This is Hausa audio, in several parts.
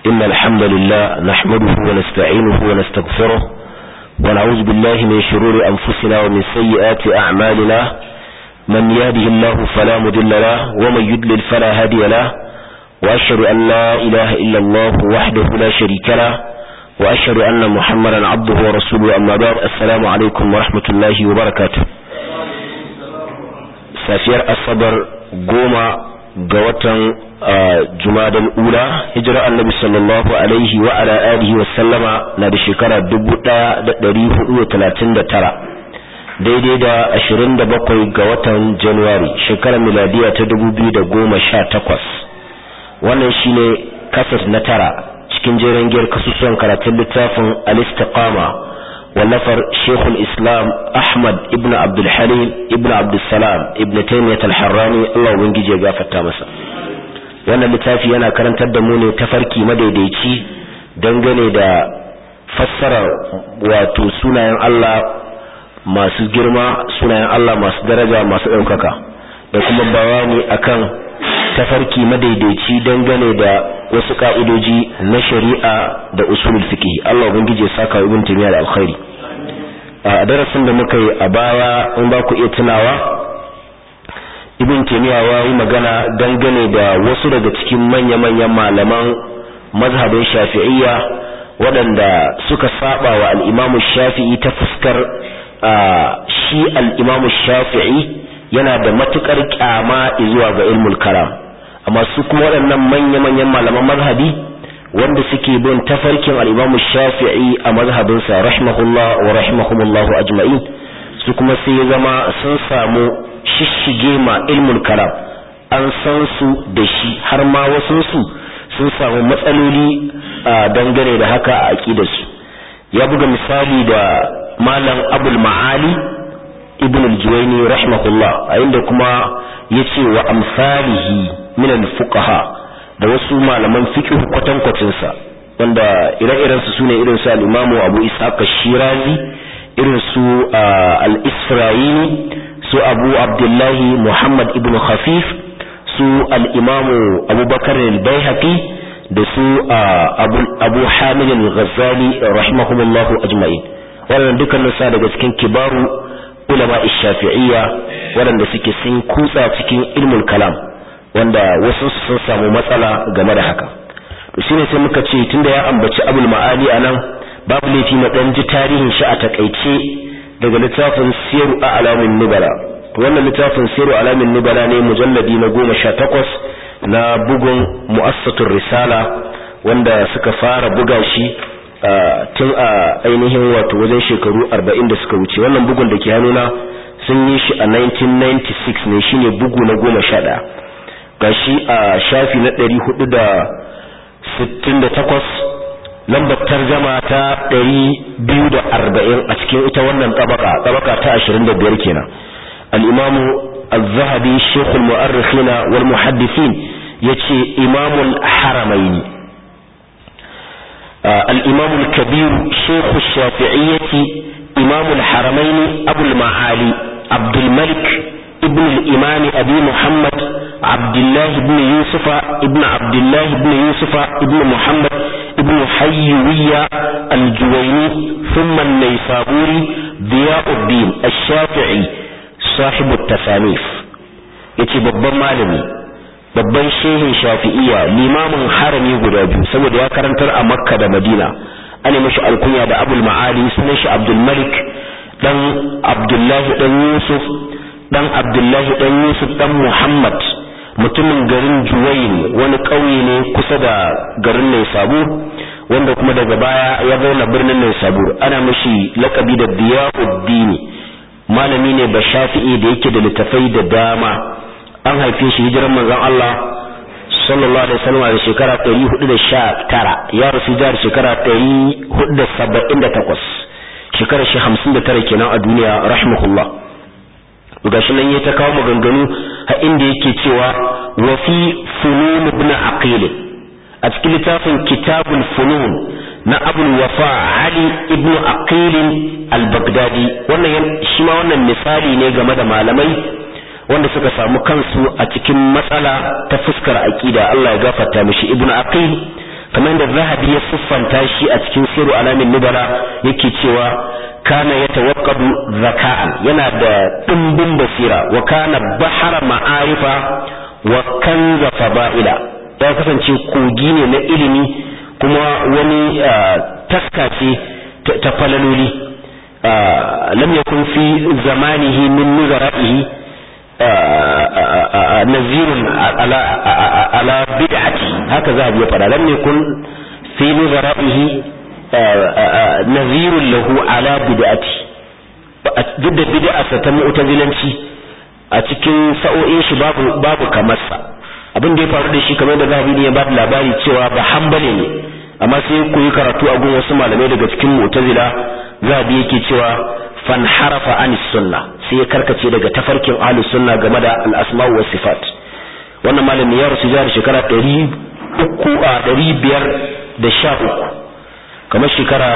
إن الحمد لله نحمده ونستعينه ونستغفره ونعوذ بالله من شرور أنفسنا ومن سيئات أعمالنا من يهده الله فلا مضل له ومن يضلل فلا هادي له وأشهد أن لا إله إلا الله وحده لا شريك له وأشهد أن محمدا عبده ورسوله أما بعد السلام عليكم ورحمة الله وبركاته safiyar asabar goma ga watan jumadal ula hijira annabi sallallahu alaihi wa ala alihi wa sallama na da shekara 1439 daidai da 27 ga watan januwari shekarar miladiya ta 2018 wannan shine kasas na tara cikin jeren giyar kasusuwan karatun littafin al-istiqama wallafar shekul islam ahmad ibn abdulhalim ibn abdulsalam ibn taimiyat al-harrani allah ubangiji ya gafarta masa wannan littafi yana karantar da mu ne tafarki madaidaici dangane da fassarar wato sunayen allah masu girma sunayen allah masu daraja masu ɗaukaka da kuma bayani akan tafarki madaidaici dangane da wasu ka'idoji na shari'a da usulul fiqh Allah ubangije ya saka ibn timiya da alkhairi a darasin da muka yi a baya in ba ku iya tunawa ibn timiya ya yi magana dangane da wasu daga cikin manya-manyan malaman mazhabin shafi'iyya waɗanda suka saba wa al-imam shafi'i ta fuskar shi al-imam shafi'i yana da matukar kyama zuwa ga ilmul kalam amma su kuma waɗannan manya-manyan malaman mazhabi wanda suke bin tafarkin al-Imam Shafi'i a mazhabinsa rahimahullah wa rahimahumullahu ajma'in su kuma sai ya zama sun samu shishige ma ilmul kalam an san su da shi har ma wasu su sun samu matsaloli dangane da haka a aqidarsu ya buga misali da malam Abul Ma'ali ibn al-Juwayni rahimahullah a inda kuma yace wa amsalihi min al-fuqaha da wasu malaman fiqh kwatankwacin sa wanda ire-iren su sune irin su al-Imam Abu Ishaq shirazi irin su al-Isra'ili su Abu Abdullah Muhammad ibn Khafif su al-Imam Abu Bakar al-Baihaqi da su Abu Abu Hamid al-Ghazali rahimahumullahu ajma'in wannan dukkanin sa daga cikin kibaru ulama shafi'iyya waɗanda suke sun kutsa cikin ilmul kalam wanda wasu sun samu matsala game da haka to shine sai muka ce tunda ya ambaci abul ma'ali anan babu laifi na dan ji tarihin shi a takaice daga littafin siru a alamin nubala wannan littafin siru alamin nubala ne mujalladi na goma sha takwas na bugun mu'assatur risala wanda suka fara buga shi tun a ainihin wato wajen shekaru arba'in da suka wuce wannan bugun da ke hannuna sun yi shi a 1996 ne shine bugu na goma sha ɗaya ga shi a shafi na ɗari hudu da sittin da takwas lambar tarjama ta ɗari biyu da arba'in a cikin ita wannan tabaka tabaka ta ashirin da biyar kenan al'imamu al-zahabi shekul mu'arrikhina wal muhaddisin ya ce imamul haramaini الإمام الكبير شيخ الشافعية إمام الحرمين أبو المعالي عبد الملك ابن الإمام أبي محمد عبد الله بن يوسف ابن عبد الله بن يوسف ابن محمد ابن حيوية الجويني ثم النيسابوري ضياء الدين الشافعي صاحب التصانيف يتي babban malami babban shehin shafi'iya limamin harami guda biyu saboda ya karantar a makka da madina ana mashi alkunya da abul ma'ali sunan shi abdul malik dan abdullahi dan yusuf dan abdullahi dan yusuf dan muhammad mutumin garin juwayin wani ƙauye ne kusa da garin naisabur wanda kuma daga baya ya zauna birnin naisabur ana mashi lakabi da diyauddini malami ne ba shafi'i da yake da littafai da dama an haife shi hijiran manzon Allah sallallahu alaihi wasallam a shekara 419 ya rasu da shekara 478 shekara shi 59 kenan a duniya rahimahullah gashi nan ya ta kawo maganganu a inda yake cewa wa fi funun ibn aqil a cikin littafin kitabul funun na abul wafa ali ibn aqil al-baghdadi wannan shi ma wannan misali ne game da malamai wanda suka samu kansu a cikin matsala ta fuskar aqida Allah ya gafarta mishi ibnu aqil kamar da zahabi ya siffanta shi a cikin siru alamin nubala yake cewa kana ya tawakkadu zaka'an yana da dimbin basira wa kana bahara ma'arifa wa kanza fada'ila ya kasance kogi ne na ilimi kuma wani taska ce ta falaloli lam yakun fi zamanihi min nuzara'ihi nazirun ala ala bid'ati haka za a biya fada lam yakun fi nuzara'ihi nazirun lahu ala bid'ati duk da bid'arsa ta mu'tazilanci a cikin sa'o'in shi babu babu kamar sa abin da ya faru da shi kamar da zahabi ne ya ba labari cewa ba hanbali ne amma sai ku yi karatu a gun wasu malamai daga cikin mu'tazila zahabi yake cewa fanharafa anis sunna sai ya karkace daga tafarkin ahlus sunna game da al-asma'u was sifat wannan malami ya rasu jihar shekara 300 a 513 kamar shekara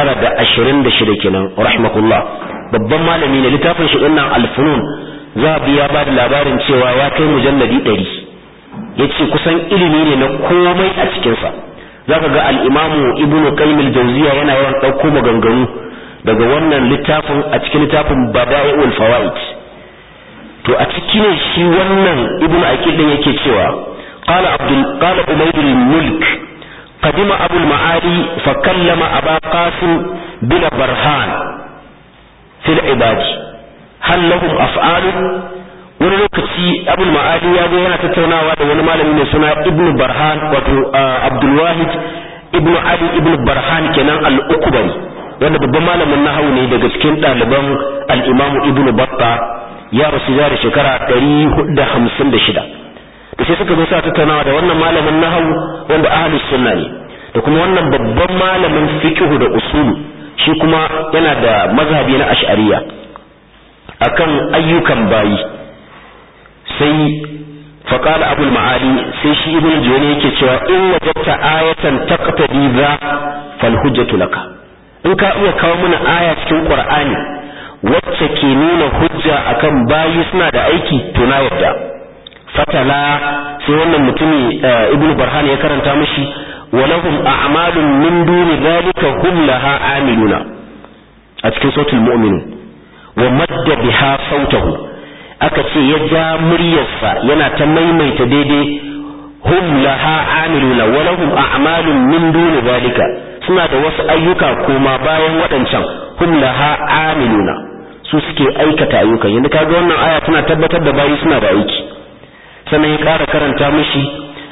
926 kenan rahimahullah babban malami ne littafin shi dinnan al-funun zahabi ya ba da labarin cewa ya kai mujalladi 100 yace kusan ilimi ne na komai a cikin sa zaka ga al-imamu ibnu qayyim al-jawziya yana yawan dauko maganganu daga wannan littafin a cikin littafin bada'iul fawaid to a cikin shi wannan ibnu aqil din yake cewa qala abdul qala umayd al-mulk qadima abu al-ma'ali fa kallama aba qasim bila barhan fil ibad hal lahum af'al wani lokaci abu al-ma'ali ya zo yana tattaunawa da wani malami mai suna ibnu barhan wato abdul wahid ibnu ali ibnu barhan kenan al-ukbari wanda babban malamin nahawu ne daga cikin ɗaliban al-Imam Ibn Battah ya rasu da shekara 456 da sai suka zo sa tattaunawa da wannan malamin nahawu wanda ahlus sunna ne da kuma wannan babban malamin fiqh da usulu shi kuma yana da mazhabi na ash'ariya akan ayyukan bayi sai فقال أبو المعالي سيشي ابن الجوني يكي إن وجدت آية تقتدي ذا فالحجة لك in ka iya kawo mana aya cikin Qur'ani wacce ke nuna hujja akan bayi suna da aiki to na yadda fatala sai wannan mutumi ibnu barhan ya karanta mishi walahum a'malun min duni dhalika hum laha amiluna a cikin sautul mu'minun wa madda biha sautahu aka ce ya ja muryarsa yana ta maimaita daidai hum laha amiluna walahum a'malun min duni dhalika suna da wasu ayyuka koma bayan waɗancan hum laha amiluna su suke aikata ayyukan yanzu kaga wannan aya tana tabbatar da bayi suna da aiki sannan ya ƙara karanta mishi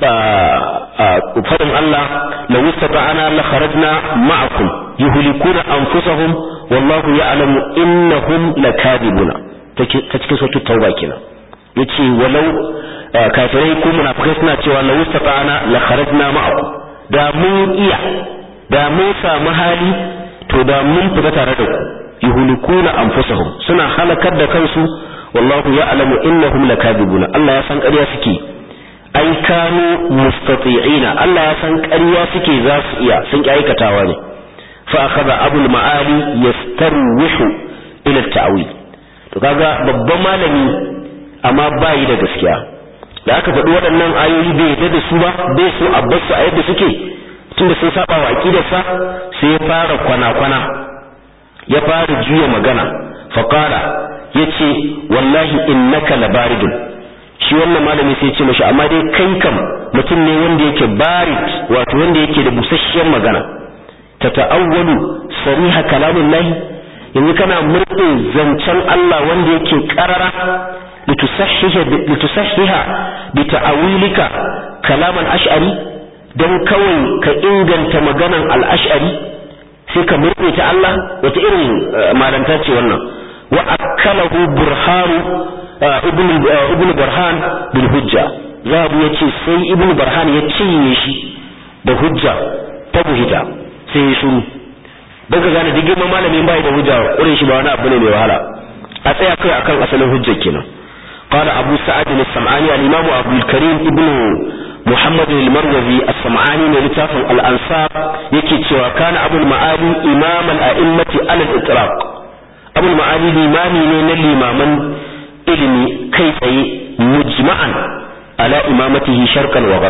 fadin Allah la wastata'ana la kharajna ma'akum yuhlikuna anfusahum wallahu ya'lamu innahum lakadibuna ta cikin sautu tauba kenan yace walau kafirai ko munafikai suna cewa la wastata'ana la kharajna ma'akum da mun iya da mun samu hali to da mun fita tare da ku yuhlikuna anfusahum suna halakar da kansu wallahu ya'lamu innahum lakadibuna Allah ya san ƙarya suke ai kanu mustati'ina Allah ya san ƙarya suke za su iya sun ki aikatawa ne fa akhadha abul ma'ali yastarwihu ila at-ta'wil to kaga babban malami amma bai da gaskiya da aka faɗi waɗannan ayoyi bai yadda da su ba bai so a bar su a yadda suke tunda sun saba wa aqidarsa sai ya fara kwana-kwana ya fara juya magana faqala yace wallahi innaka labaridun shi wannan malami sai ce mashi amma dai kai kam mutum ne wanda yake barid wato wanda yake da busasshiyar magana ta ta'awwalu sariha kalamullahi yanzu kana murɗe zancen Allah wanda yake karara litusahhiha bi ta'awilika kalaman ash'ari don kawai ka inganta maganan al-ash'ari sai ka murɗe ta Allah wata irin malanta ce wannan wa akalahu burhanu ibn barhan bil hujja zahabu ya ce sai ibn barhan ya cinye shi da hujja ta buhita sai ya shuru don ka gane digin malamin bai da hujja ƙure shi ba wani abu ne mai wahala a tsaya kai akan asalin hujja kenan قال أبو سعد السمعاني الإمام أبو الكريم ابن محمد المروزي السمعاني لتاف الأنصار يكي وكان أبو المعالي إمام الأئمة على الإطلاق أبو المعالي الإمامي من الإماما ilimi kai tsaye mujma'an ala imamatihi sharqan wa gharba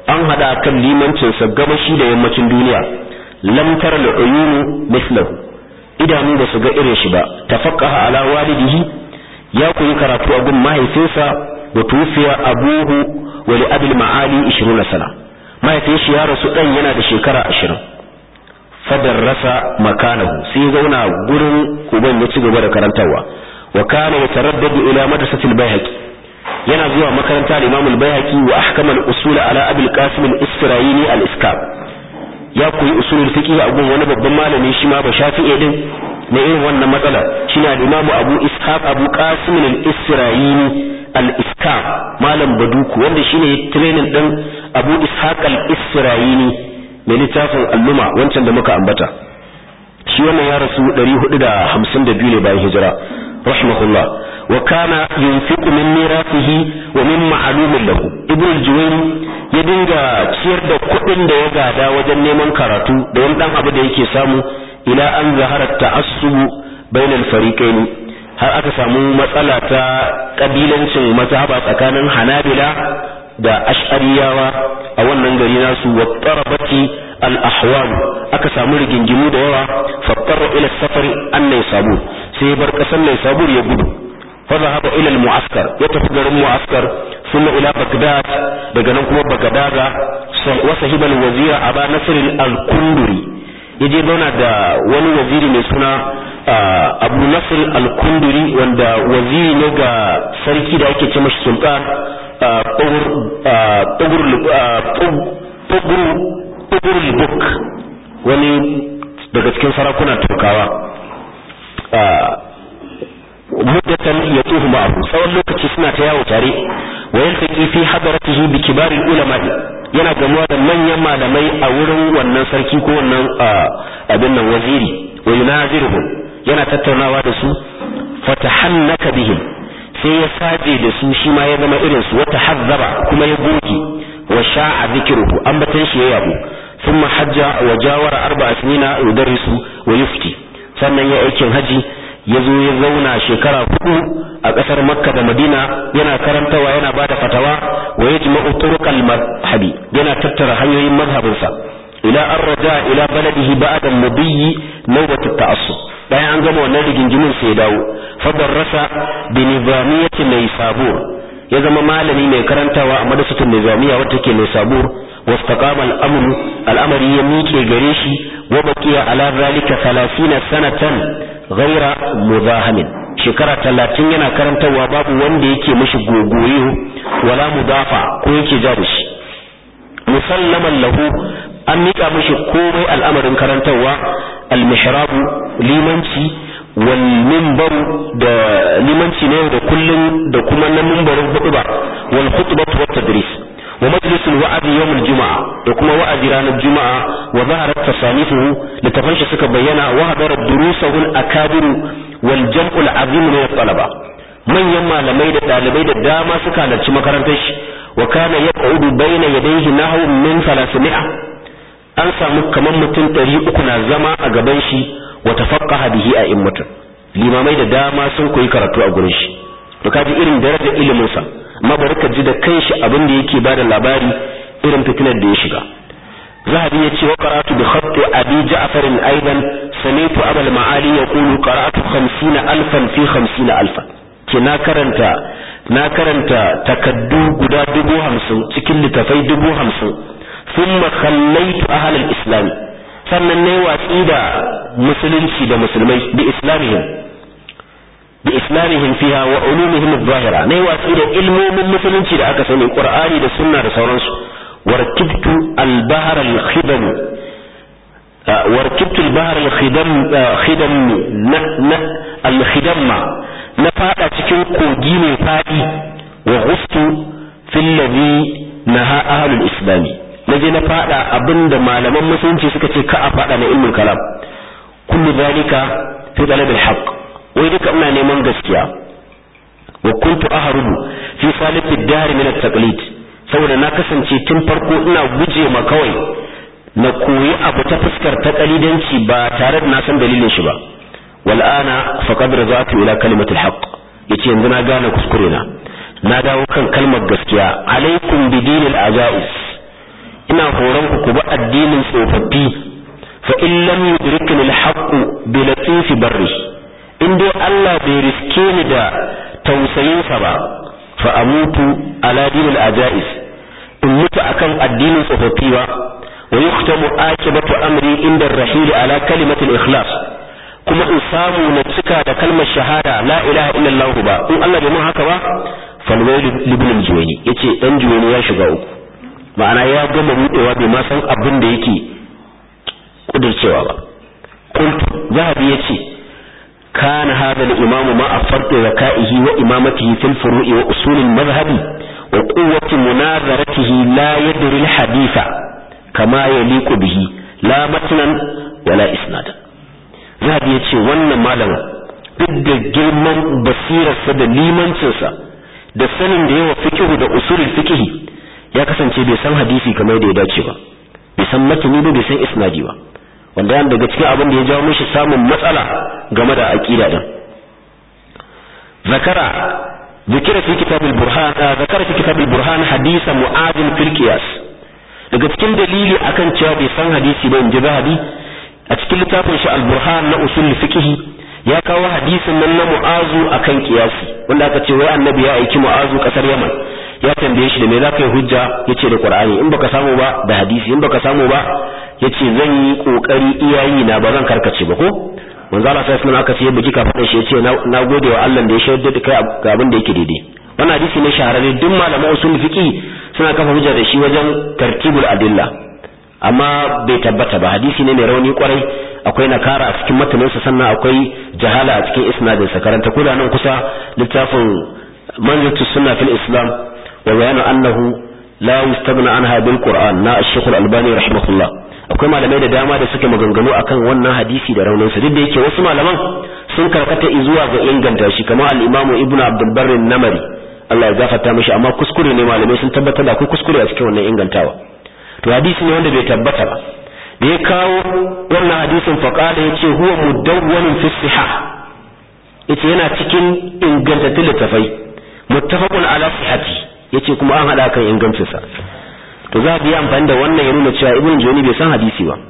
an hada kan limancin sa gabashi da yammacin duniya lam tara al-uyunu mithlahu idanu ba su ga irin shi ba tafaqqaha ala walidihi ya koyi karatu a gun mahaifinsa wa tufiya abuhu wa li abil ma'ali 20 sana mahaifin shi ya rasu dan yana da shekara 20 fadarrasa makanahu sai zauna gurin uban ya ci gaba da karantarwa wa kana yataraddadu ila madrasati al-bayhaqi yana zuwa makaranta al-imam al-bayhaqi wa ahkama al-usul ala abi al-qasim al-isfirayini al-iskab ya koyi usulul fiqh a gun wani babban malami shi ma ba shafi'i din na irin wannan matsala shine al-imam abu ishaq abu qasim al-isfirayini al-iskab malam baduku wanda shine training din abu ishaq al-isfirayini mai littafin alluma wancan da muka ambata shi wannan ya rasu 452 ne bayan hijira rahimahullah wa kana yunfiqu min mirathihi wa min ma'lumin lahu ibn al-juwayni ya dinga ciyar da kuɗin da ya gada wajen neman karatu da wani dan abu da yake samu ila an zahara ta'assub bainal fariqain har aka samu matsala ta kabilancin mazhaba tsakanin hanabila da ash'ariyawa a wannan gari nasu wa tarabati al-ahwal aka samu rigingimu da yawa fattara ila safari an sabur sai ya bar kasar sabur ya gudu fa zahaba ila al-mu'askar ya tafi garin mu'askar thumma ila bagdad daga nan kuma bagadaga wa sahiba al-wazira aba nasr al-kunduri yaje zauna da wani waziri mai suna abu nasr al-kunduri wanda waziri ne ga sarki da ake ce mashi sultan tugurul buk wani daga cikin sarakuna turkawa muddatan ya tuhu ma'ahu tsawon lokaci suna ta yawo tare wa yaltaqi fi hadaratihi bi kibaril ulama yana gamuwa da manyan malamai a wurin wannan sarki ko wannan abin nan waziri wa yunaziruhum yana tattaunawa da su fatahannaka bihim sai ya saje da su shi ma ya zama irin su wata hazzaba kuma ya goge wa sha'a zikruhu ambatan shi ya yabo thumma hajja wa jawara arba'a sinina yudarrisu wa yufti sannan ya aikin haji ya zo ya zauna shekara hudu a kasar makka da madina yana karantawa yana bada fatawa wa yajma'u turuqal madhhabi yana tattara hanyoyin mazhabinsa ila an raja ila baladihi ba'da mudiyyi nawbat at-ta'assub bayan an gama wannan rigingimin sai ya dawo fadarrasa bi nizamiyyati naysabur ya zama malami mai karantawa a madrasatul nizamiyya wacce ke naysabur wastaqama al-amru al-amri ya miƙe gare shi wa baqiya ala zalika 30 sanatan ghaira mudahamin shekara 30 yana karantawa babu wanda yake mishi gogoyo wala mudafa ko yake ja da shi musallaman lahu an miƙa mishi komai al'amarin karantarwa al-mihrabu limanci wal minbaru da limanci ne da kullun da kuma na minbarin hutuba wal khutbatu wat tadris wa majlis al wa'd yawm al juma'a da kuma wa'azi ranar juma'a wa zaharat tasanifuhu littafan shi suka bayyana wa hadara durusahu al akabir wal jam'u al azim min al talaba manyan malamai da dalibai da dama suka halarci makarantar shi wa kana yaqudu bayna yadayhi nahwu min 300 an samu kamar mutum ɗari uku na zama a gaban shi wa tafaqqaha bihi a immatun limamai da dama sun koyi karatu a gurin shi to kaji irin darajar ilimin sa amma bari ka ji da kanshi abin da yake bada labari irin fitinar da ya shiga zahabi ya ce wa qara'atu bi khatti abi ja'far aidan sami'tu abul ma'ali yaqulu qara'atu 50 alfan fi 50 alfan ke na karanta na karanta takaddu guda dubu hamsin cikin littafai dubu hamsin ثم خليت أهل الإسلام sannan ne watsi da musulunci da musulmai bi islamihim bi islamihim fiha wa ulumihim adh-dhahira ne watsi da ilmomin musulunci da aka sani qur'ani da sunna da sauransu warkibtu al-bahr al-khidam warkibtu al-bahr al-khidam khidam al-khidamma na fada cikin kogi mai fadi wa ghustu fil ladhi naha ahlul islami na je na fada abinda malaman musulunci suka ce ka a fada na ilmul kalam kullu zalika fi talab al-haq wai duka ina neman gaskiya wa kuntu ahrubu fi salif ad-dar min at-taqlid saboda na kasance tun farko ina guje ma kawai na koyi abu ta fuskar ta kalidanci ba tare da na san dalilin shi ba wal ana faqad razatu ila kalimatil haqq yace yanzu na gane kuskure na na dawo kan kalmar gaskiya alaikum bidinil ajais ina horon ku ku bi addinin tsofaffi fa in lam yudrikni al-haqq bi latif barri in dai Allah bai riske ni da tausayinsa ba fa amutu ala dinil ajais in mutu akan addinin tsofaffi ba wa yuktamu akibatu amri inda ar-rahil ala kalimatil ikhlas kuma in samu na cika da kalmar shahada la ilaha illallah ba in Allah bai mun haka ba falwailu libn al-juwayni yace dan juwayni ya shiga uku ma'ana ya gama budewa bai ma san abin da yake kudircewa ba qultu zahabi yace kana hada al-imam ma afartu zakaihi wa imamatihi fil furu'i wa usul al-madhhab wa quwwati munazaratihi la yadri al-haditha kama yaliqu bihi la matnan wala isnadan zahabi yace wannan malamin duk da girman basirarsa da limancinsa da sanin da yawa fikihu da usulul fikihi ya kasance bai san hadisi kamar da ya dace ba bai san matani ba bai san isnadi ba wanda yana daga cikin abin da ya jawo mishi samun matsala game da aqida din zakara ذكر في كتاب البرهان ذكر في كتاب البرهان حديث معاذ في القياس daga cikin dalili akan cewa bai san hadisi ba in ji zahabi a cikin littafin shi al-burhan na usul fiqh ya kawo hadisin nan na mu'azu akan kiyasi wanda aka ce wai annabi ya aiki mu'azu kasar yaman ya tambaye shi da me zaka yi hujja yace da qur'ani in baka samu ba da hadisi in baka samu ba yace zan yi kokari iyayi na ba zan karkace ba ko manzo Allah sai sunan aka ce biki ka fada shi yace na gode wa Allah da ya shaidar da kai ga abin da yake daidai wannan hadisi ne shahararre duk malaman usul fiqh suna kafa hujja da shi wajen tartibul adilla amma bai tabbata ba hadisi ne mai rauni kwarai akwai nakara a cikin mataninsa sannan akwai jahala a cikin isnadinsa karanta kula nan kusa littafin manzatu sunna fil islam wa bayanu annahu la yustaghna anha bil qur'an na ash-shaykh al-albani rahimahullah akwai malamai da dama da suke maganganu akan wannan hadisi da raunin sa duk da yake wasu malaman sun karkata zuwa ga inganta shi kamar al-imam ibn abdul barr namari Allah ya gafarta mishi amma kuskure ne malamai sun tabbatar da akwai kuskure a cikin wannan ingantawa to hadisi ne wanda bai tabbata ba da ya kawo wannan hadisin faqala yace huwa mudawwanun fi sihah yace yana cikin ingantattun littafai muttafaqun ala sihhati yace kuma an hada kan ingancin sa to za bi amfani da wannan ya nuna cewa ibn joni bai san hadisi ba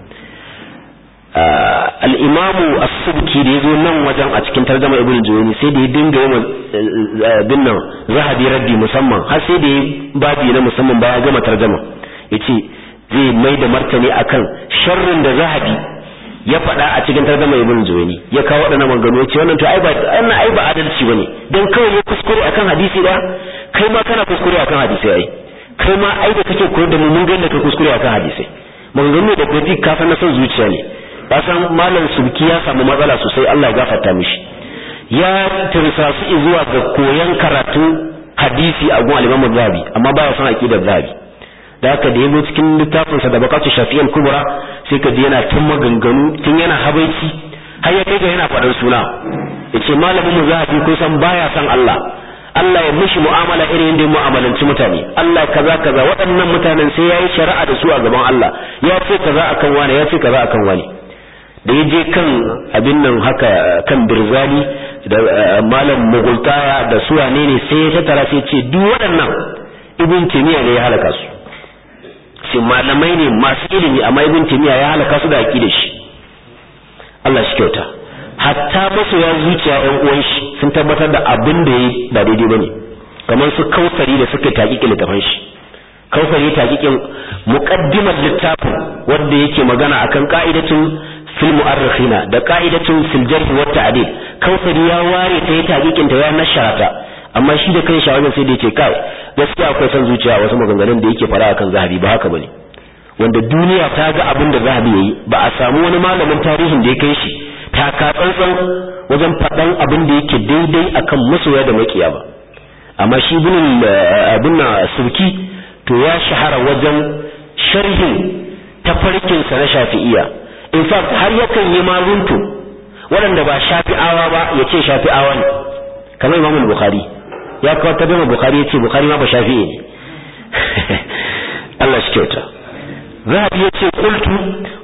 al-imam as-subki da yazo nan wajen a cikin tarjuma ibn joni sai da ya dinga yawan binnan zahabi raddi musamman har sai da ya babi na musamman baya gama tarjuma yace zai mai da martani akan sharrin da zahabi ya faɗa a cikin tarjuma ibn juwayni ya kawo waɗannan maganganu ya ce wannan to ai ba wannan ai ba adalci bane dan kawai ya kuskure akan hadisi da kai ma kana kuskure akan hadisi ai kai ma ai da kake koyar da mu mun ga ka kuskure akan hadisi maganganu da kai ka san na son zuciya ne ka san malam sulki ya samu matsala sosai Allah ya gafarta mishi ya tirsa su zuwa ga koyan karatu hadisi a gun al-Imam Zahabi amma baya son aqidar Zahabi da haka da yazo cikin littafinsa da bakatu shafi'al kubra sai ka ji yana tun maganganu tun yana habaici har ya kai ga yana faɗan suna yace malamin mu zahabi ko san baya san Allah Allah ya mishi mu'amala irin yadda mu'amalanci mutane Allah kaza kaza waɗannan mutanen sai yayi shari'a da su a gaban Allah ya ce kaza akan wani ya ce kaza akan wani da ya je kan abin nan haka kan birzali da malam mugultaya da su wane ne sai ya tattara sai ce duk waɗannan ibn timiya ne ya halaka su ce malamai ne masu ilimi amma ibn timiya ya halaka su da aqida shi Allah shi kyauta hatta masoya zuciya ɗan uwan shi sun tabbatar da abin da yayi ba daidai bane kamar su kausari da suka taƙiƙi littafin shi kausari taƙiƙin muqaddimar littafin wanda yake magana akan ka'idatun fil mu'arrikhina da ka'idatun fil jarh wa ta'dil kausari ya ware ta yi taƙiƙin ta ya nasharata amma shi da kan shawarar sai da yake kai gaskiya akwai son zuciya wasu maganganun da yake fara akan zahabi ba haka bane wanda duniya ta ga abin da zahabi yayi ba a samu wani malamin tarihin da ya kai shi taka tsantsan wajen faɗan abin da yake daidai akan masoya da makiya ba amma shi bin abin na surki to ya shahara wajen sharhin tafarkin sa na shafi'iyya in fact har yakan yi maruntu waɗanda ba shafi'awa ba ya ce shafi'awa ne kamar imamul bukhari ya kawo ta bima bukhari ya ce bukhari ma ba shafi'i ne Allah shi kyauta zahabi ya ce qultu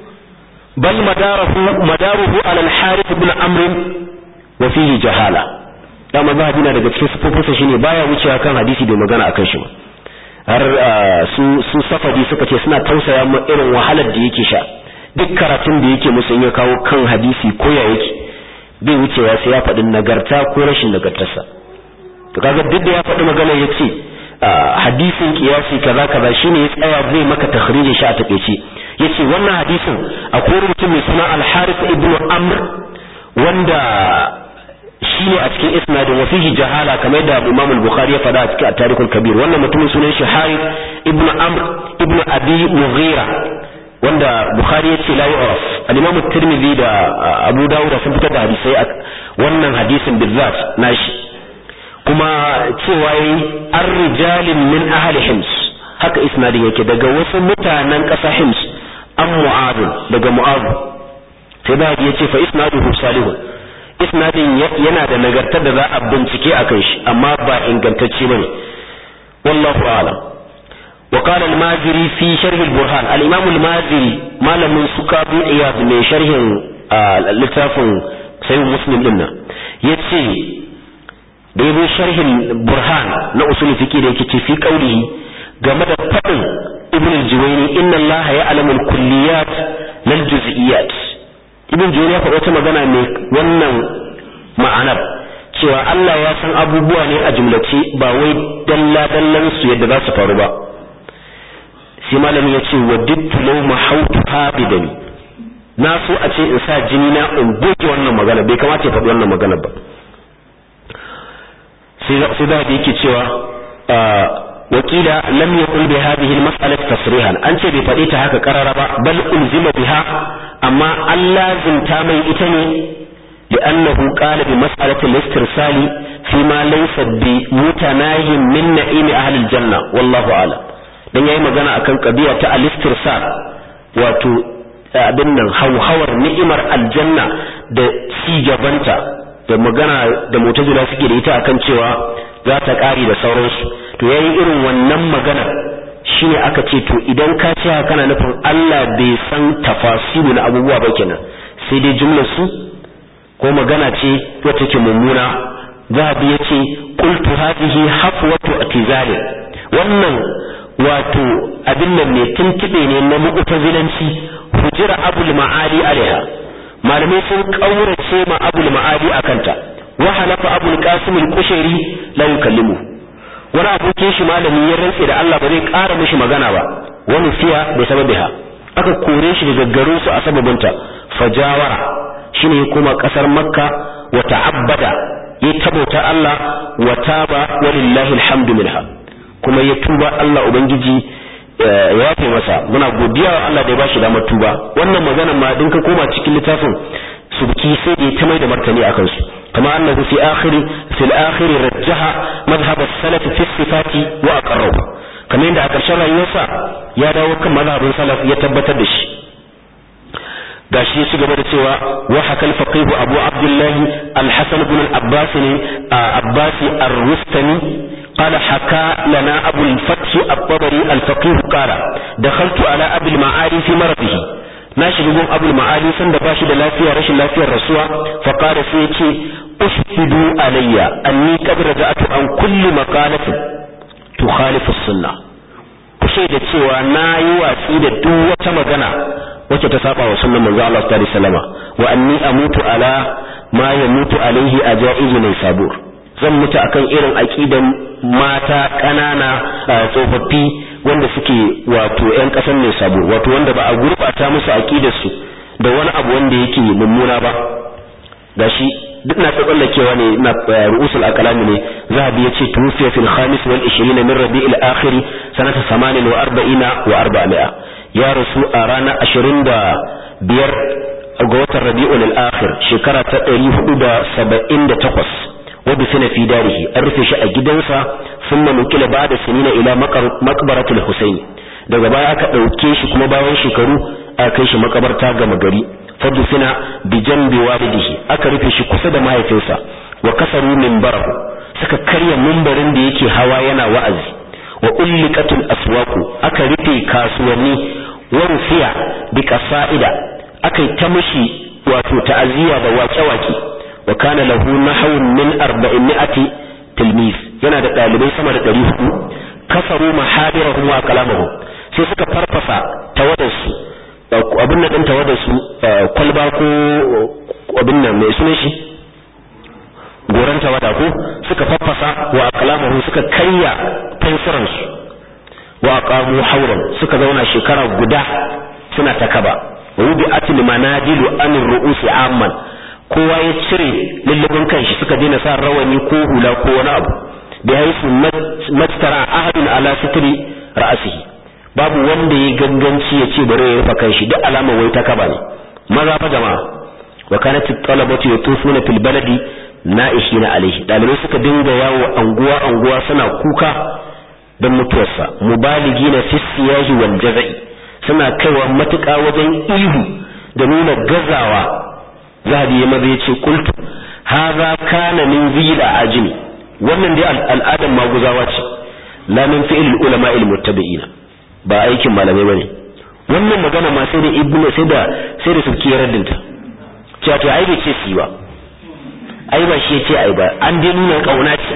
bal madaruhu madaruhu ala al-harith ibn amr wa fihi jahala dama zahabi na daga cikin sifofinsa shine baya wucewa kan hadisi bai magana akan shi ba har su su safadi suka ce suna tausaya mu irin wahalar da yake sha duk karatun da yake musu in ya kawo kan hadisi ko ya yake bai wucewa sai ya faɗi nagarta ko rashin nagartarsa to kaga duk da ya faɗi magana ya ce hadisin kiyasi kaza kaza shine ya tsaya zai maka takhrijin shi a takeice yace wannan hadisin akwai mutum mai suna al-Harith ibn Amr wanda shine a cikin isnadin wa fihi jahala kamar da Imam al-Bukhari ya faɗa a cikin at-Tarikhul Kabir wannan mutumin sunan shi Harith ibn Amr ibn Abi Mughira wanda Bukhari ya ce la yu'raf al-Imam at-Tirmidhi da Abu Dawud sun fitar da hadisai wannan hadisin bizzat nashi kuma cewa yi an rijalin min ahli hims haka isnadin yake daga wasu mutanen ƙasa hims an mu'adu daga mu'adu sai da ya ce fa isnaduhu salihun isnadin yana da nagartar da za a bincike a kan shi amma ba ingantacce bane wallahu a'lam wa qala al-maziri fi sharh al-burhan al-imam al-maziri malamin sukabu iyad mai sharhin littafin sayyid muslim din nan yace da yabo sharhin burhan na usul fiqi da yake ce fi qaulihi game da fadin ibn al-juwayni inna Allah ya'lamu al-kulliyat lal juz'iyat ibn juwayni ya faɗa wata magana mai wannan ma'anar cewa Allah ya san abubuwa ne a jumlace ba wai dalla dallan su yadda za su faru ba sai malami ya ce wa dittu law mahautu habidan na so a ce in sa jini na in goge wannan magana bai kamata ya faɗi wannan magana ba sai da yake cewa wakila lam yaqul bi hadhihi al-mas'alati tasrihan an ce bai faɗi ta haka karara ba bal ulzima biha amma an lazimta mai ita ne لأنه قال بمسألة الاسترسال فيما ليس بمتناه من نعيم أهل الجنة والله أعلم dan yayi magana akan kabiya ta al-istirsal wato abin nan hauhawar ni'imar aljanna da ci gabanta da magana da mutajila suke da ita akan cewa za ta ƙari da sauransu to yayi irin wannan magana shine aka ce to idan ka ce haka kana nufin Allah bai san tafasilu na abubuwa ba kenan sai dai jumlar su ko magana ce wacce ke mummuna zahabi yace qultu hadhihi hafwatu atizali wannan wato abin nan ne tuntube ne na mu'tazilanci hujira abul ma'ali alaiha malamai sun kaurace ma abul ma'ali akanta wa halafa abul qasim al-kushairi la yukallimu wani abokin shi malami ya rantse da Allah ba zai ƙara mishi magana ba wani fiya bai sababiha aka kore shi daga garin su a sababinta fajawara shine ya koma kasar makka wa ta'abbada ya tabauta Allah wa taba walillahi alhamdu minha kuma ya tuba Allah ubangiji ya yafe masa muna godiya wa Allah da ya bashi damar tuba wannan magana ma din ka koma cikin littafin subki sai da ya ta mai da martani akan su kama annahu fi akhir fi al-akhir rajjaha madhhab as-salaf fi sifati wa aqarrahu kamar yadda a ƙarshen rayuwarsa ya dawo kan mazhabin salaf ya tabbatar da shi gashi ya ci gaba da cewa wa hakal faqih abu abdullah al-hasan ibn al-abbas ne abbas ar-rustani قال حكى لنا أبو الفتح الطبري الفقيه قال دخلت على أبي المعالي في مرضه ناشي يقول أبو المعالي سند باشي لافيا رشي لافيا الرسوة فقال سيتي أشهدوا علي أني قد رجعت عن كل مقالة تخالف السنة kushaida cewa na yi watsi da duk wata magana wacce ta saba wa sunnan manzo Allah sallallahu alaihi wasallam wa anni amutu ala ma yamutu alaihi ajaizu mai sabur zan mutu akan irin aqidan mata ƙanana tsofaffi wanda suke wato ƴan ƙasar mai sabo wato wanda ba a gurɓata musu aqidar su da wani abu wanda yake mummuna ba gashi duk na tsallakewa ne na ru'usul aqlam ne zahabi yace tufiya fil khamis wal 20 min rabi'il akhir sanata 48 wa 400 ya rasu a ranar 25 ga watan rabi'ul akhir shekara ta 478 ودفن في داره أرفي شاء جدنسا ثم نكل بعد سنين إلى مقبرة الحسين daga baya aka ɗauke shi kuma bayan shekaru a kai shi makabarta gama gari fadufina bi jambi walidihi aka rufe shi kusa da mahaifinsa wa kasaru minbarahu suka karya mimbarin da yake hawa yana wa'azi wa ulliqatul aswaqu aka rufe kasuwanni wa rufiya bi qasa'ida aka ta mishi wato ta'aziyya da waƙe-waƙe wa kana lahu nahwun min arba'in mi'ati tilmiz yana da dalibai sama da 400 kafaru mahadirahum wa kalamahum sai suka farfasa tawadarsu abin nan din tawadarsu kwalba ko abin nan mai sunan shi goran tawada ko suka farfasa wa kalamahum suka karya fensiransu wa aqamu hawran suka zauna shekara guda suna ta kaba wa wudi'atil manadilu anir ru'usi amman kowa ya cire lullubin kanshi suka daina sa rawani ko hula ko wani abu bi haisu mastara ahadun ala sitri ra'sihi babu wanda ya ganganci ya ce bari ya rufa kanshi duk alama wai ta kaba ne maza fa jama'a wa kanat talabatu yatufuna fil baladi na'ishina alaihi dalibai suka dinga yawo anguwa anguwa suna kuka don mutuwarsa mubaligina fi siyahi wal jazai suna kaiwa matuƙa wajen ihu da nuna gazawa zahabi ya maza yace qultu hadha kana min zila ajmi wannan dai al'adan maguzawa ce la min fi'l ulama al muttabi'ina ba aikin malamai bane wannan magana ma sai da ibnu sai da sai da suke raddinta cewa to ai bai ce si ba ai ba shi yace ai ba an dai nuna kauna ce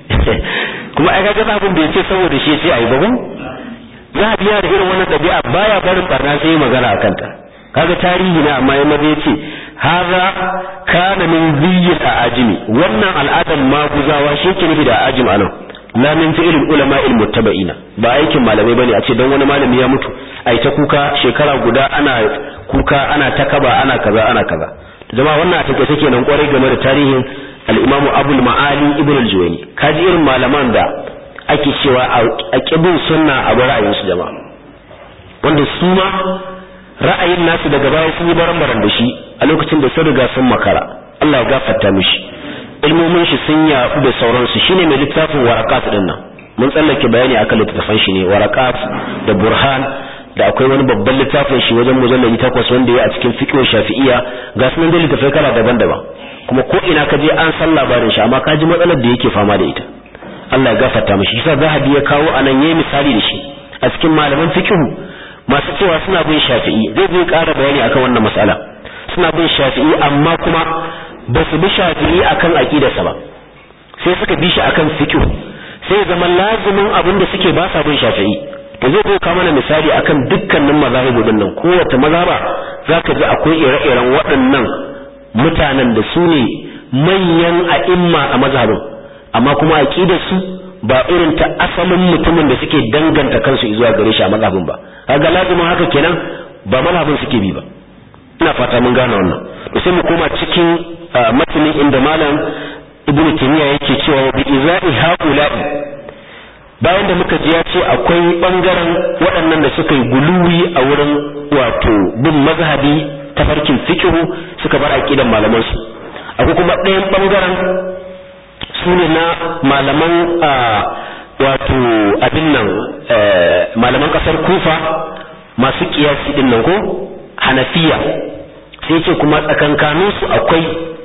kuma ai kaga abin da yace saboda shi yace ai ba ko za a biya da irin wannan dabi'a baya barin barna sai magana akan ta kaga tarihi na amma yamma zai ce haza kana min ziyyil ajimi wannan al'adan maguzawa shi ke nufi da ajim anan la min fi'il ulama il muttaba'ina ba aikin malamai bane a ce dan wani malami ya mutu ai ta kuka shekara guda ana kuka ana ta kaba ana kaza ana kaza jama'a wannan a take take nan kwarai game da tarihin al-Imam Abul Ma'ali Ibn al-Juwayni kaji irin malaman da ake cewa a kibin sunna a ra'ayin su jama'a wanda su ma ra'ayin nasu daga baya sun yi baran-baran da shi a lokacin da sun riga sun makara Allah ya gafarta mishi ilmomin shi sun yaɗu da sauransu shine mai littafin warakat din nan mun tsallake bayani akan littafin shi ne warakat da burhan da akwai wani babban littafin shi wajen mujallali takwas wanda ya a cikin fiqh shafi'iyya ga sunan da littafai kala daban-daban kuma ko ina ka je an san labarin shi amma ka ji matsalar da yake fama da ita Allah ya gafarta mishi yasa zahabi ya kawo anan yayi misali da shi a cikin malaman fiqh masu cewa suna bin shafi'i zai zai ƙara bayani akan wannan mas'ala suna bin shafi'i amma kuma ba su bi shafi'i akan aqidarsa ba sai suka bi shi akan fiqh sai zama lazimin abin da suke ba sa bin shafi'i to zai zo mana misali akan dukkanin mazahibu din nan kowace mazhaba zaka ji akwai ire-iren waɗannan mutanen da su ne manyan a'imma a mazhabin amma kuma aqidar su ba irin ta asalin mutumin da suke danganta kansu zuwa gare shi a mazhabin ba kaga lazimin haka kenan ba mazhabin suke bi ba ina fata mun gane wannan to sai mu koma cikin matanin inda malam ibnu taymiya yake cewa bi izai haula'i bayan da muka ji ya ce akwai bangaren waɗannan da suka yi guluwi a wurin wato bin mazhabi ta farkin fikihu suka bar aqidan malaman su akwai kuma ɗayan bangaren su ne na malaman wato abin nan malaman ƙasar kufa masu kiyasi din nan ko hanafiya sai ce kuma tsakankanin su akwai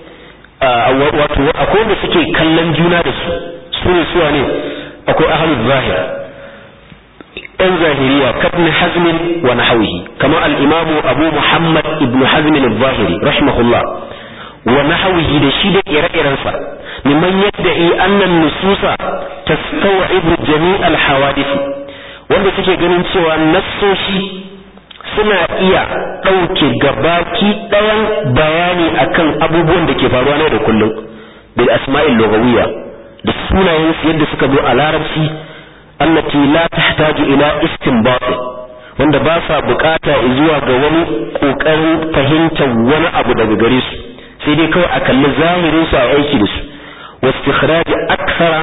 wato akwai wanda suke kallon juna da su su ne suwa ne akwai ahlul zahir ɗan zahiriya kabni hazmin wa nahawihi kamar al-imam abu muhammad ibn hazm al-zahiri rahimahullah wa nahawihi da shi da ire-irensa mimman yadda'i annan nususa tastawibu jami' al-hawadith wanda suke ganin cewa nassoshi suna iya ɗauke gabaki ɗayan bayani akan abubuwan da ke faruwa na da kullum bil asma'il lughawiyya da sunayen su yadda suka zo a larabci allati la tahtaju ila istinbat wanda ba sa bukata zuwa ga wani kokarin fahimtar wani abu daga gare su sai dai kawai a kalli zahirin su a aiki da su wastikhraj akthara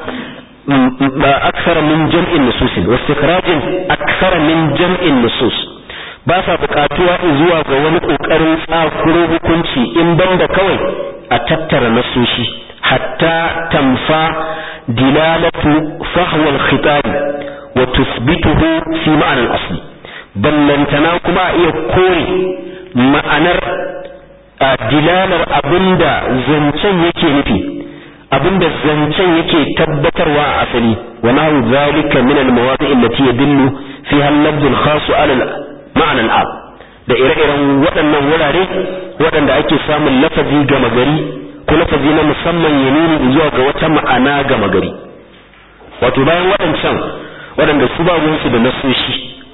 akthara min jam'in nusus wastikhraj akthara min jam'in nusus ba sa bukatuwa zuwa ga wani kokarin tsakuro hukunci in banda kawai a tattara nasoshi hatta tamfa dilalatu fahwa al-khitab wa tuthbituhu fi ma'ana al-asli ballantana kuma a iya kore ma'anar dilalar abinda zancen yake nufi abinda zancen yake tabbatarwa a asali wa nahu zalika min al-mawadi' allati yadullu fiha al-lafz al-khas 'ala ma'ana al da ire-iren waɗannan wurare waɗanda ake samun lafazi gama gari ko lafazi na musamman ya nuni zuwa ga wata ma'ana gama gari wato bayan waɗancan waɗanda su ba ruwansu da nasoshi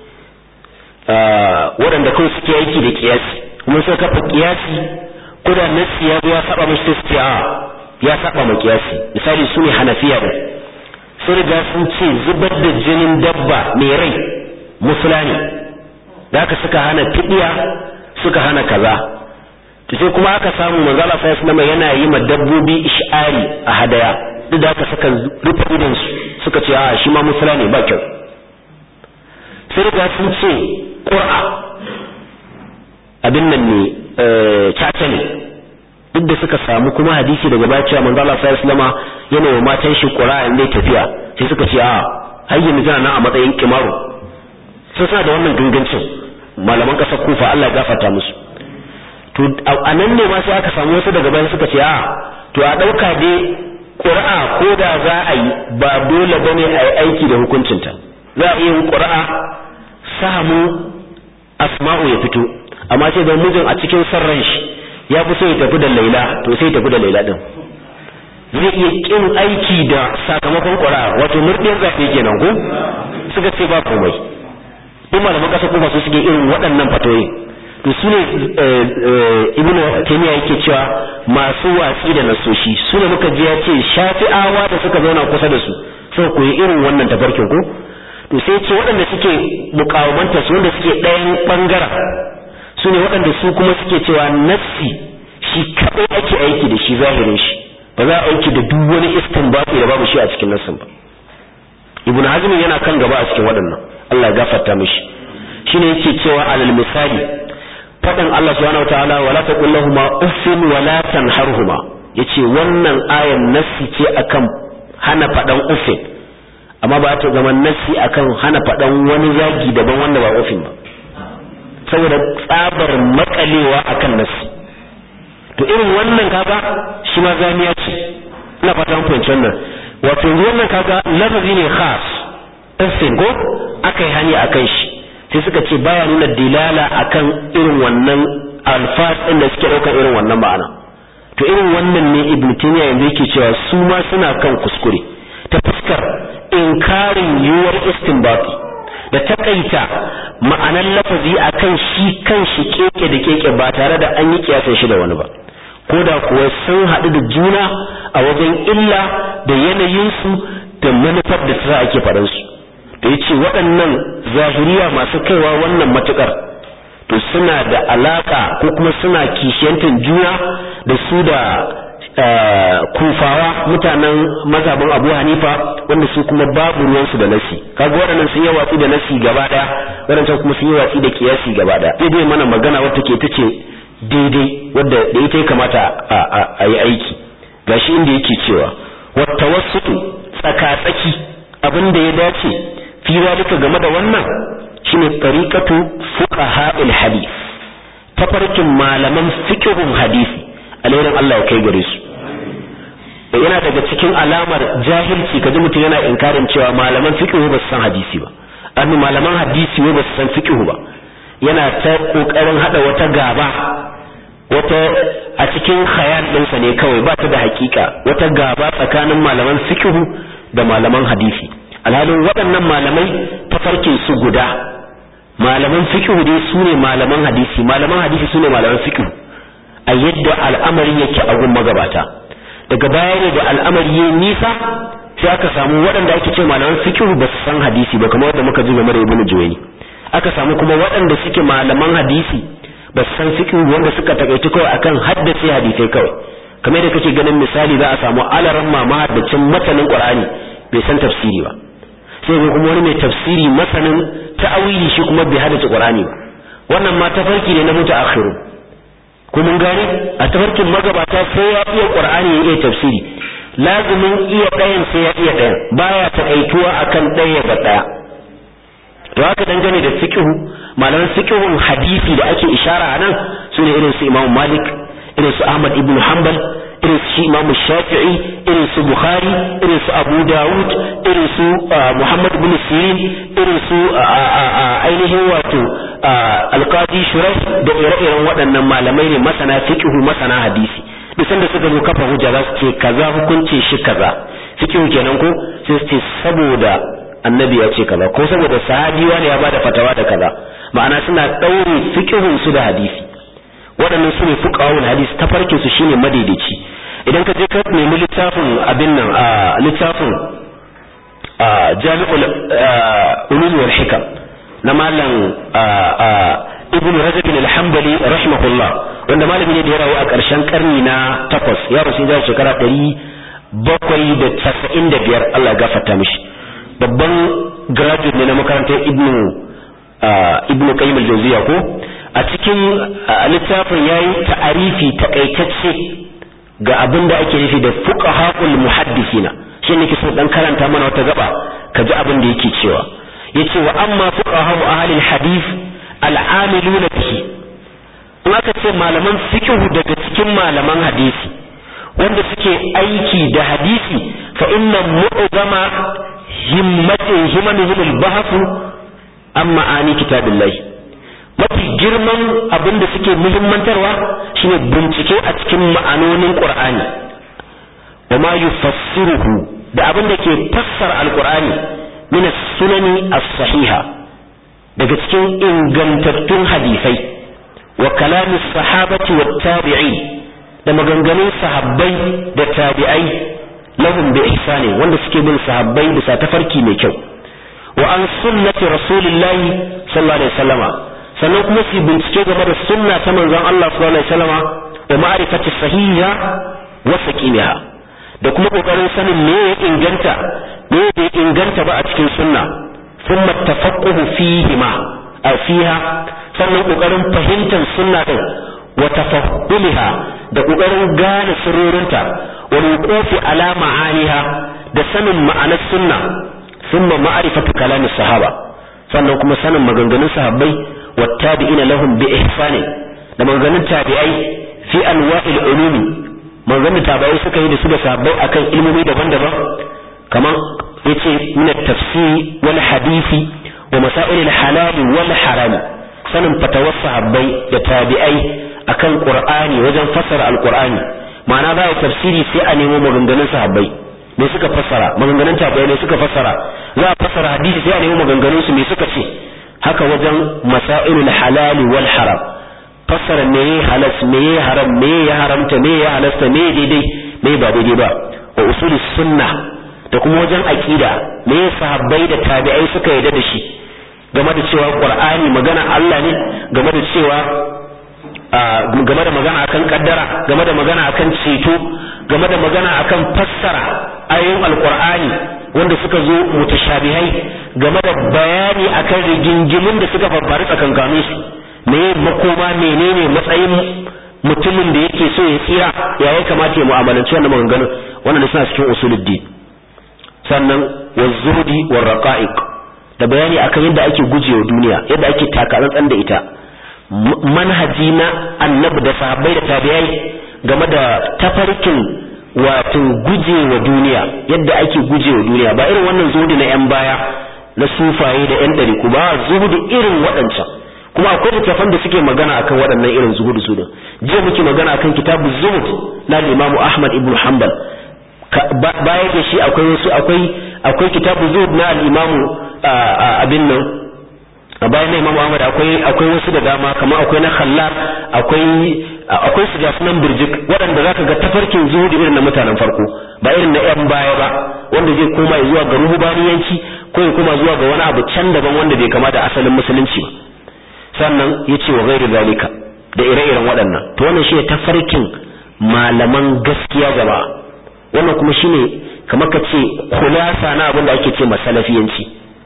waɗanda kawai suke aiki da kiyasi kuma suka kafa kiyasi ko da nasi ya zo ya saba mashi sai su ce a ya saba ma kiyasi misali su ne hanafiya da sun riga sun ce zubar da jinin dabba mai rai musula ne da aka suka hana fidiya suka hana kaza to sai kuma aka samu manzo Allah sallallahu alaihi yana yi ma dabbobi ish'ari a hadaya duk da aka saka rufe idan su suka ce a shi ma musula ne ba kyau sai riga sun ce qur'a abin nan ne caca ne duk da suka samu kuma hadisi daga baya cewa manzo Allah sallallahu alaihi wasallam yana wa matan shi qur'a in dai tafiya sai suka ce a har yanzu tana nan a matsayin kimaru sai suna da wannan gangancin malaman kasar kufa Allah ya gafarta musu to a nan ne ma sai aka samu wasu daga baya suka ce a to a dauka dai qur'a ko da za a yi ba dole bane a yi aiki da hukuncinta za a iya yin qur'a samu asma'u ya fito amma sai da mijin a cikin sarran shi ya fi so ya tafi da laila to sai ya tafi da laila din zai iya kin aiki da sakamakon ƙura wato murdiyar zaɓe kenan ko suka ce ba komai in malaman ƙasa kuma su suke irin waɗannan fatoyi to su ne ibn taymiya yake cewa masu watsi da nasoshi su ne muka ji ya ce shafi'awa da suka zauna kusa da su suka koyi irin wannan tafarkin ko to sai ce waɗanda suke mukawamanta su wanda suke ɗayan ɓangaren su ne waɗanda su kuma suke cewa nassi shi kaɗai ake aiki da shi zahirin shi ba za a aiki da duk wani istinbati da babu shi a cikin nassin ba ibnu hazm yana kan gaba a cikin waɗannan Allah ya gafarta mishi shine yake cewa alal misali faɗin Allah subhanahu wataala wala taqul lahumu uffin wala tanharhuma yace wannan ayan nassi ce akan hana faɗan uffin amma ba ta zama nassi akan hana faɗan wani zagi daban wanda ba uffin ba saboda tsabar makalewa akan nasi to irin wannan kaga shi ma zaniya ce ina fata mun fahimci wannan wato yanzu wannan kaga lafazi ne khas tafsir ko akai hani akan shi sai suka ce baya nuna dilala akan irin wannan alfas din da suke daukar irin wannan ma'ana to irin wannan ne ibn taymiya yanzu yake cewa su ma suna kan kuskure ta fuskar inkarin yuwar istinbati da takaita ma'anar lafazi akan shi kan shi keke da keke ba tare da an yi kiyasan shi da wani ba ko da kuwa sun haɗu da juna a wajen illa da yanayinsu da manufar da ta ake faɗansu da ya ce waɗannan zahiriya masu kaiwa wannan matuƙar to suna da alaƙa ko kuma suna kishiyantar juna da su da kufawa mutanen mazhabin abu hanifa wanda su kuma babu ruwansu da nasi kaga waɗannan sun yi watsi da nasi gaba ɗaya waɗancan kuma sun yi watsi da kiyasi gaba ɗaya daidai mana magana wata ke ta ce daidai wadda da ita ya kamata a yi aiki gashi inda yake cewa wata wasu tsaka-tsaki abin da ya dace fi zalika game da wannan shine tariqatu fuqaha'il hadith tafarkin malaman fiqhun hadisi alherin Allah ya kai gare su yana daga cikin alamar jahilci kaji mutum yana inkarin cewa malaman fiqh ba su san hadisi ba annu malaman hadisi ba su san fiqh ba yana ta kokarin hada wata gaba wata a cikin khayal ɗinsa ne kawai ba ta da hakika wata gaba tsakanin malaman fiqh da malaman hadisi alhalin waɗannan malamai tafarkin su guda malaman fiqh dai su ne malaman hadisi malaman hadisi su ne malaman fiqh a yadda al'amarin yake a gun magabata daga baya ne da al'amari ya nisa sai aka samu waɗanda ake ce malaman fiqh ba su san hadisi ba kamar wanda muka ji game da ibnu juwayni aka samu kuma waɗanda suke malaman hadisi ba su san fiqh wanda suka takaici kawai akan haddace hadisai kawai kamar da kake ganin misali za a samu alaran mama haddacin matanin qur'ani bai san tafsiri ba sai ga kuma wani mai tafsiri masanin ta'awili shi kuma bai haddace qur'ani ba wannan ma tafarki ne na mutaakhiru ko mun gane a tafarkin magabata sai ya iya qur'ani ya iya tafsiri lazimin iya ɗayan sai ya iya ɗayan baya takaituwa akan ɗaya ga ɗaya to haka dangane da fiqhu malaman fiqhun hadisi da ake ishara a nan sune irin su Imam Malik irin su Ahmad ibn Hanbal irin su Imam Shafi'i irin su Bukhari irin su Abu Dawud irin su Muhammad ibn Sirin irin su ainihin wato Al-Qadi Shuraih da ire-iren waɗannan malamai ne masana fiqhu masana hadisi duk sanda suka zo kafa hujja za su ce kaza hukunce shi kaza fiqhu kenan ko sai su ce saboda annabi ya ce kaza ko saboda sahabi wani ya bada fatawa da kaza ma'ana suna daure fiqhun su da hadisi waɗannan su ne fuqahul hadis tafarkin su shine madaidaici idan ka je ka nemi littafin abin nan a littafin a jami'ul ulum wal hikam na malam ibn rajab al-hanbali rahimahullah wanda malami ne da ya rayu a ƙarshen karni na takwas ya rasu ya shekara ɗari bakwai da casa'in da biyar Allah ya gafarta mishi babban graduate ne na makarantar ibn ibn qayyim al-jawziya ko a cikin littafin yayi ta'arifi takaitacce ga abin da ake nufi da fuqaha'ul muhaddisina shi ne kisan dan karanta mana wata gaba ka ji abin da yake cewa yace wa amma fuqaha'u ahli al-hadith al-amiluna bihi in aka ce malaman fiqhu daga cikin malaman hadisi wanda suke aiki da hadisi fa inna mu'zama himmatin himanihim al-bahth an ma'ani kitabillahi mafi girman abin da suke muhimmantarwa shine bincike a cikin ma'anonin qur'ani wa ma yufassiruhu da abin da ke fassara alqur'ani min as-sunani as-sahiha daga cikin ingantattun hadisai wa kalamin sahabati wa tabi'in da maganganun sahabbai da tabi'ai lahum bi ihsani wanda suke bin sahabbai bisa tafarki mai kyau wa an sunnati rasulillahi sallallahu alaihi wasallama sannan kuma su bincike game da sunna ta manzon Allah sallallahu alaihi wasallama wa ma'rifati sahiha wa saqimiha da kuma kokarin sanin me ya inganta me bai inganta ba a cikin sunna thumma tafaqquhu fihi ma a fiha sannan kokarin fahimtar sunna din wa tafahhuliha da kokarin gane sirrorinta wa wuqufi ala ma'aniha da sanin ma'anar sunna thumma ma'rifatu kalam sahaba sannan kuma sanin maganganun sahabbai wa tabi'ina lahum bi ihsani da maganganun tabi'ai fi anwa'il ulumi maganganun tabi'ai suka yi da su da sahabbai akan ilmomi daban-daban kamar yace min at-tafsir wal hadisi wa masail al-halal wal haram sanin fatawar sahabbai da tabi'ai akan qur'ani wajen fassara al-qur'ani ma'ana za a tafsiri sai a nemo maganganun sahabbai me suka fassara maganganun tabi'ai ne suka fassara za a fassara hadisi sai a nemo maganganun su me suka ce haka wajen masailul halal wal haram fassara me halas me haram me ya haramta me ya halasta me daidai me ba daidai ba wa usulus sunnah da kuma wajen aqida me sahabbai da tabi'ai suka yarda da shi game da cewa qur'ani magana Allah ne game da cewa game da magana akan kaddara game da magana akan ceto game da magana akan fassara ayoyin alqur'ani wanda suka zo mutashabihai game da bayani akan rigingimin da suka faru tsakankanin su me makoma menene matsayin mutumin da yake so ya tsira ya ya kamata ya mu'amalanci wannan maganganun wannan suna cikin usuluddin sannan wazuhdi war raqa'iq da bayani akan yadda ake gujewa duniya yadda ake takatsantsan da ita manhaji na annabi da sahabbai da tabi'ai game da tafarkin wato gujewa duniya yadda ake gujewa duniya ba irin wannan zuhudi na yan baya na sufaye da yan ɗariku ba zuhudi irin waɗancan kuma akwai littafan da suke magana akan waɗannan irin zuhudu su da jiya muke magana akan kitabu zuhud na imamu ahmad ibn hanbal baya da shi akwai wasu akwai akwai kitabu zuhud na al-imamu abin nan bayan na imamu ahmad akwai akwai wasu da dama kamar akwai na khallal akwai akwai su gasu nan birjik waɗanda zaka ga tafarkin zuhudi irin na mutanen farko ba irin na yan baya ba wanda zai koma zuwa ga ruhubaniyanci ko ya koma zuwa ga wani abu can daban wanda bai kama da asalin musulunci ba sannan ya ce wa gairu zalika da ire-iren waɗannan to wannan shi ne tafarkin malaman gaskiya gaba wannan kuma shine kamar ka ce kulasa na abin da ake ce masalafiyanci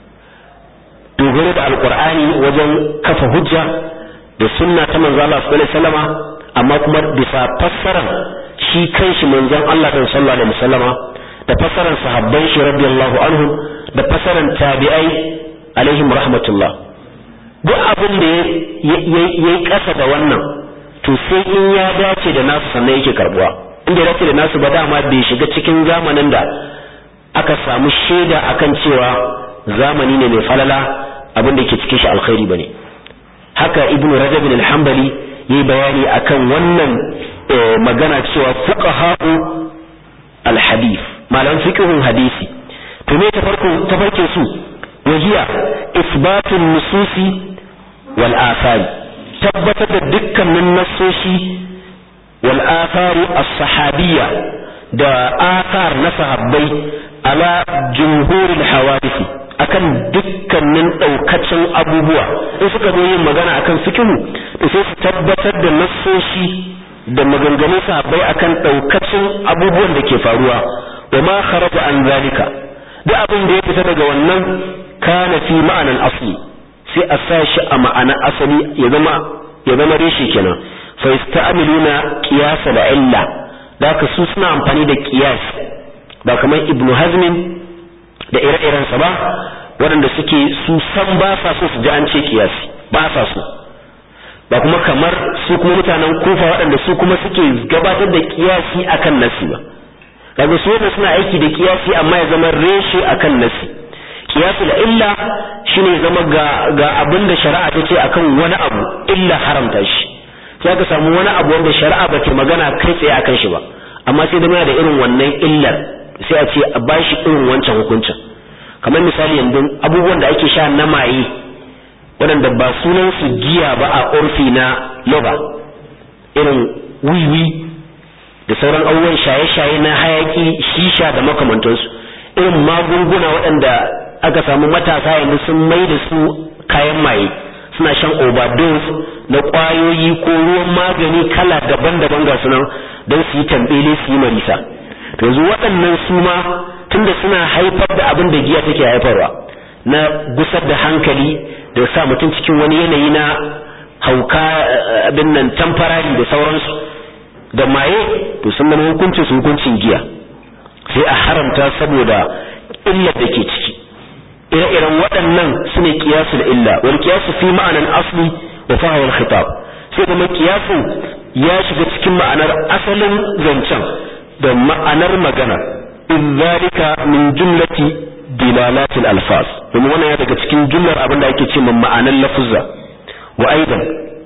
dogaro da alkur'ani wajen kafa hujja da sunna ta manzo Allah sallallahu alaihi wasallama amma kuma bisa fassarar shi kanshi manzon Allah sallallahu alaihi wasallama da fassarar sahabban shi radiyallahu anhum da fassarar tabi'ai alaihim rahmatullah duk abin da ya yi ƙasa da wannan to sai in ya dace da nasu sannan yake karbuwa inda ya dace da nasu ba dama bai shiga cikin zamanin da aka samu shaida akan cewa zamani ne mai falala abin da ke cikin shi alkhairi bane haka ibn rajab bin al-hanbali yayi bayani akan wannan magana cewa fuqaha'u al-hadith malaman fiqhun hadisi to me tafarkin tafarkin su wahiya isbatun nususi wal athari tabbatar da dukkanin nassoshi wal athari as-sahabiyya da athar na sahabbai ala jumhuril hawadisi akan dukkanin daukacin abubuwa in suka zo yin magana akan fikihu to sai su tabbatar da nassoshi da maganganun sahabbai akan daukacin abubuwan da ke faruwa wa ma kharaja an zalika duk abin da ya fita daga wannan kana fi ma'anan asli sai a sa shi a ma'ana asali ya zama ya zama reshi kenan fa yasta'miluna qiyas da illa da ka su suna amfani da qiyas ba kamar ibnu hazmin da ire-irensa ba waɗanda suke su san ba sa so su ji an ce qiyasi ba sa so ba kuma kamar su kuma mutanen kufa waɗanda su kuma suke gabatar da kiyasi akan nasi ba kaga su wanda suna aiki da kiyasi amma ya zama reshe akan nasi kiyasul illa shine zama ga ga abin da shari'a ta ce akan wani abu illa haramta shi sai ka samu wani abu wanda shari'a ba ta magana kai tsaye akan shi ba amma sai da da irin wannan illar sai a ce a bashi irin wancan hukuncin kamar misali yanzu abubuwan da ake sha na maye waɗanda ba sunan su giya ba a urfi na loba irin wiwi da sauran abubuwan shaye-shaye na hayaki shisha da makamantansu irin magunguna waɗanda aka samu matasa yanzu sun mai da su kayan maye suna shan overdose na ƙwayoyi ko ruwan magani kala daban-daban ga sunan don su yi tambele su yi marisa to yanzu waɗannan su ma tunda suna haifar da abin da giya take haifarwa na gusar da hankali da sa mutum cikin wani yanayi na hauka abin nan tamfarari da sauransu da maye to sun zama hukuncin su hukuncin giya sai a haramta saboda illar da ke ciki ire-iren waɗannan su ne kiyasu da illa wani kiyasu fi ma'anan asli da fahawar khitab sai kuma kiyasu ya shiga cikin ma'anar asalin zancen da ma'anar magana in zalika min jumlati dilalatil alfaz domin wannan ya daga cikin jumlar abin da ake ce ma'anan lafuzza wa aidan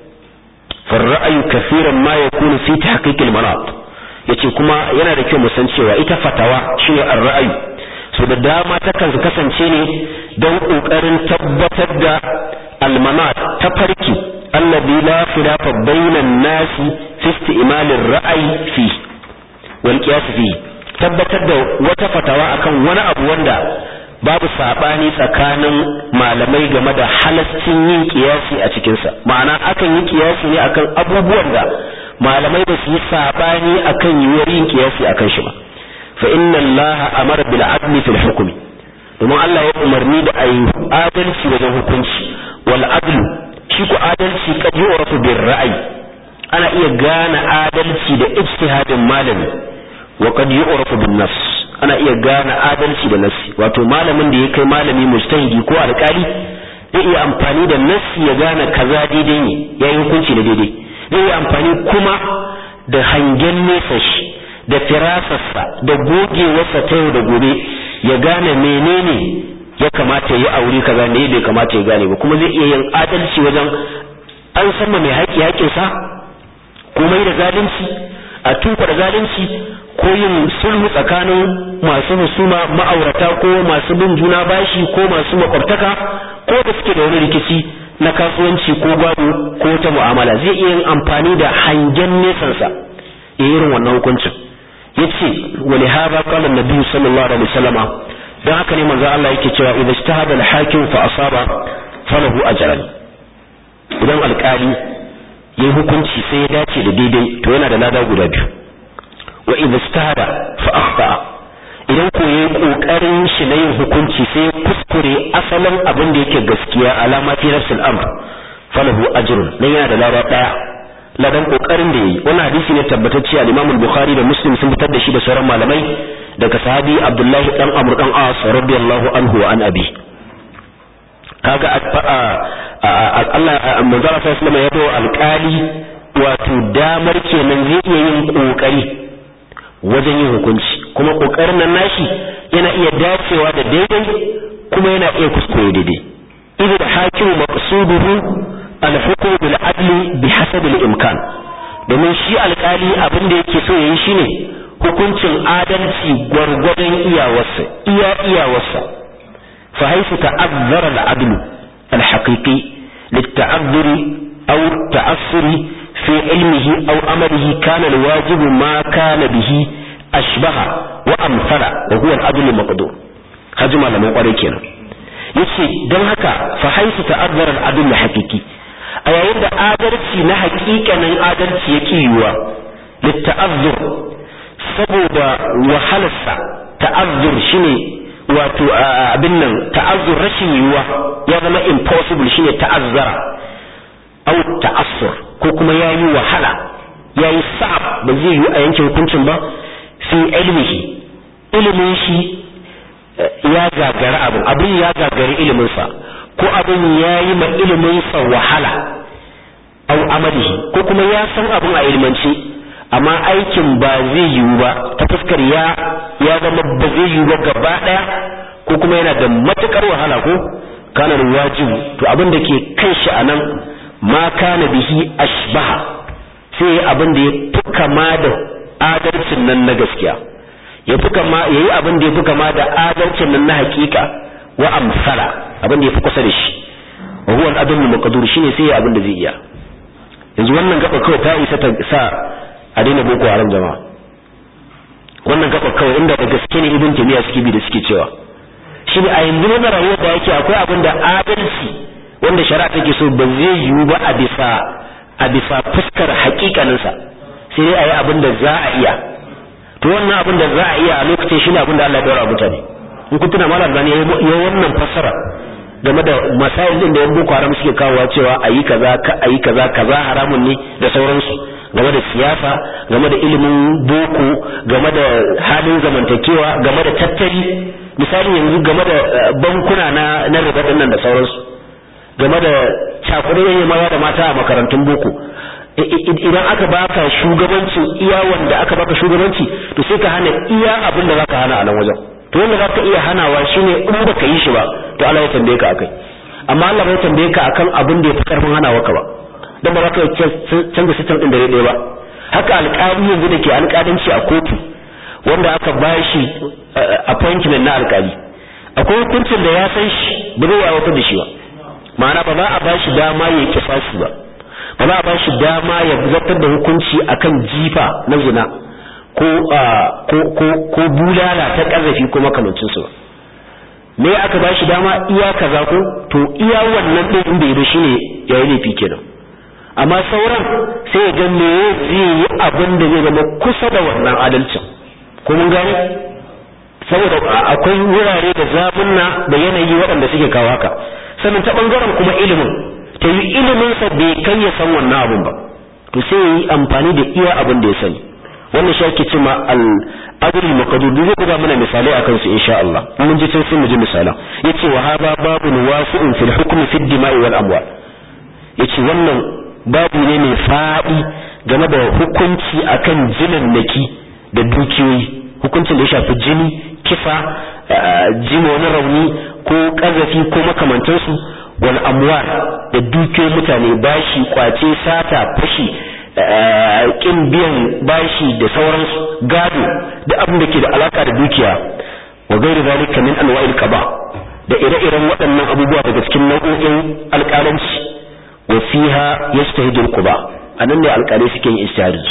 فالرأي كثيرا ما يكون في تحقيق المناط yace kuma yana da kyau mu san cewa ita fatawa shine ar-ra'ayi so da dama takan kasance ne don kokarin tabbatar da al-manat ta farki alladhi la khilafa bainan nasi fi isti'mal ar-ra'yi fi wal qiyas fi tabbatar da wata fatawa akan wani abu wanda babu sabani tsakanin malamai game da halascin yin kiyasi a cikinsa ma'ana akan yi kiyasi ne akan abubuwan da malamai ba su yi sabani akan yiwuwar yin kiyasi akan shi ba fa inna allaha amara bil adli fil hukmi domin Allah ya umarni da ayi adalci wajen hukunci wal adlu shi ku adalci kad yu'rafu bir ra'yi ana iya gane adalci da ijtihadin malami wa kad yu'rafu bin nafs ana iya gane adalci da nassi wato malamin da ya kai malami mujtahidi ko alƙali zai iya amfani da nassi ya gane kaza daidai ne ya yi hukunci da daidai zai iya amfani kuma da hangen nesa shi da firasarsa da gogewarsa ta yau da gobe ya gane menene ya kamata ya aure kaza ne bai kamata ya gane ba kuma zai iya yin adalci wajen an san mai haƙi haƙinsa komai da zalunci a tuka da zalunci ko yin sulhu tsakanin masu husuma ma'aurata ko masu bin juna bashi ko masu makwabtaka ko da suke da wani rikici na kasuwanci ko gado ko ta mu'amala zai iya yin amfani da hangen nesansa ya irin wannan hukuncin yace wali hada qala an-nabi sallallahu alaihi wasallam dan haka ne manzo Allah yake cewa idza ijtahada al-hakim fa asaba falahu ajran idan alkali yayi hukunci sai ya dace da daidai to yana da lada guda biyu wa idza ijtahada fa akhta idan ko yayi kokarin shi na yin hukunci sai ya kuskure asalin abin da yake gaskiya alama fi nafsil amr falahu ajrun dan yana da lada daya ladan kokarin da yayi wannan hadisi ne tabbatacce al-Imam al-Bukhari da Muslim sun fitar da shi da sauran malamai daga sahabi Abdullah dan Amr dan As radiyallahu anhu wa an abi kaga Allah manzara sallallahu alaihi ya bawa alƙali wato damar kenan zai iya yin kokari wajen yin hukunci kuma kokarin nan nashi yana iya dacewa da daidai kuma yana iya kuskure daidai idan hakimu maqsuduhu al-hukm bil adli bi hasab al-imkan domin shi alƙali abin da yake so yayi shine hukuncin adalci gwargwadon iyawarsa iya iyawarsa fa haythu ta'azzara al-adlu al-haqiqi lit-ta'azzur aw ta'assur fi ilmihi aw amalihi kana al-wajibu ma kana bihi ashbaha wa amsala wa huwa al-adl al-maqdur haji malaman kwarai kenan yace don haka fa haythu ta'azzara al-adl al-haqiqi a yayin da adalci na hakikanin adalci yake yiwuwa litta'azzur saboda wahalarsa ta'azzur shine wato abin nan ta'azzur rashin yiwuwa ya zama impossible shine ta'azzara au ta'assur ko kuma yayi wahala yayi sa'ab ba zai yiwu a yanke hukuncin ba fi ilmihi ilimin shi ya gagara abin abin ya gagari ilimin sa ko abin yayi ma ilimin sa wahala au amalihi ko kuma ya san abin a ilmance amma aikin ba zai yiwu ba ta fuskar ya ya zama ba zai yiwu ba gaba daya ko kuma yana da matukar wahala ko kana wajibu to abin da ke kan shi anan ma kana bihi ashbaha sai abin da ya fi kama da adalcin nan na gaskiya ya fi kama yayi abin da ya fi kama da adalcin nan na hakika wa amsala abin da ya fi kusa da shi wa huwa al-adl al-maqdur shine sai abin da zai iya yanzu wannan gaba kawai ta isa ta sa a daina boko haram jama'a wannan gaba kawai inda da gaske ne ibn taymiya suke bi da suke cewa shi a yanzu na rayuwar da yake akwai abin da adalci wanda shari'a take so ba zai yiwu ba a bisa a bisa fuskar hakikanin sa sai dai ayi abin da za a iya to wannan abin da za a iya a lokacin shi ne abin da Allah ya daura mutane in kun tuna malam zani ya wannan fassara game da masail din da yan boko haram suke kawowa cewa ayi kaza ka ayi kaza kaza haramun ne da sauransu game da siyasa game da ilimin boko game da halin zamantakewa game da tattali misali yanzu game da bankuna na na riba nan da sauransu game da cakudayen maza da mata a makarantun boko idan aka baka shugabancin iya wanda aka baka shugabanci to sai ka hana iya abin da zaka hana a nan wajen to wanda zaka iya hanawa shine in baka yi shi ba to Allah ya tambaye ka akai amma Allah bai tambaye ka akan abin da yafi karfin hanawa ka ba dan ba za ka canza system din da ɗaya ba haka alƙali yanzu da ke alƙalanci a kotu wanda aka bashi appointment na alƙali akwai hukuncin da ya san shi ba zai aiwatar da shi ba ma'ana ba za a bashi dama ya kisasi ba ba za a bashi dama ya zartar da hukunci akan jifa na zina ko ko ko bulala ta ƙazafi ko makamancin su ba me aka bashi dama iya kaza ko to iya wannan din inda ya shine yayi laifi kenan amma sauran sai ya ga me zai yi abin da zai zama kusa da wannan adalcin ko mun gane saboda akwai wurare da zamunna da yanayi waɗanda suke kawo haka sannan ta bangaren kuma ilimin ta yi ilimin sa bai kai ya san wannan abin ba to sai yi amfani da iya abin da ya sani wannan shi ake cewa al adl maqdur zai buga mana misalai akan su insha Allah mun ji sai mu ji misalan yace wa hada babun wasi'un fil hukmi fid dima'i wal amwal yace wannan babu ne mai faɗi game da hukunci akan jinannaki da dukiyoyi hukuncin da ya shafi jini kisa jini wani rauni ko ƙazafi ko makamantansu wal amwal da dukiyoyin mutane bashi kwace sata fashi kin biyan bashi da sauransu gado da abin da ke da alaka da dukiya wa gairi zalika min anwa'il qada da ire-iren waɗannan abubuwa daga cikin nau'o'in alƙalanci وفيها يجتهد القضاء anan ne alƙalai suke yin ijtihadi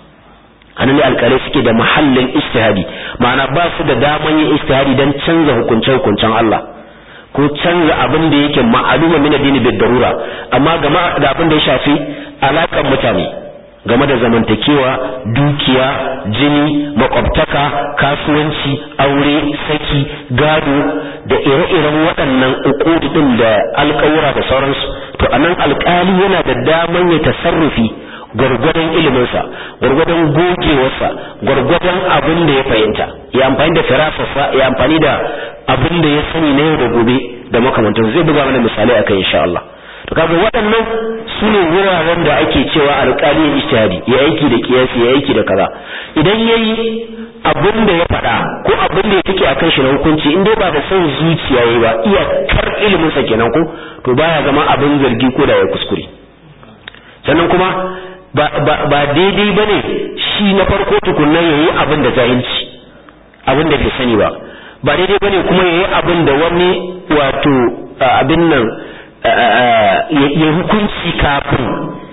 anan ne alƙalai suke da mahallin ijtihadi ma'ana ba su da daman yin ijtihadi dan canza hukuncen hukuncen Allah ko canza abin da yake ma'aluma min addini bid darura amma game da abin da ya shafi alakan mutane game da zamantakewa dukiya jini makwabtaka kasuwanci aure saki gado da ire-iren waɗannan uƙudi ɗin da alƙawura da sauransu to anan alƙali yana da daman ya tasarrufi gwargwadon iliminsa gwargwadon gogewarsa gwargwadon abin da ya fahimta ya amfani da firasarsa ya amfani da abin da ya sani na yau da gobe da makamantar zai buga mana misalai akan insha Allah to kaga waɗannan su ne wuraren da ake cewa alƙali ya ijtihadi ya aiki da kiyasi ya aiki da kaza idan yayi abin da ya faɗa ko abin da ya take akan shi na hukunci in dai ba da son zuciya yayi ba iya kar ilimin sa kenan ko to baya zama abin zargi ko da ya kuskure sannan kuma ba ba, ba daidai bane shi na farko tukunna yayi abin da jahilci abin da bai sani ba ba daidai bane kuma yayi abin da wani wato abin nan ya hukunci kafin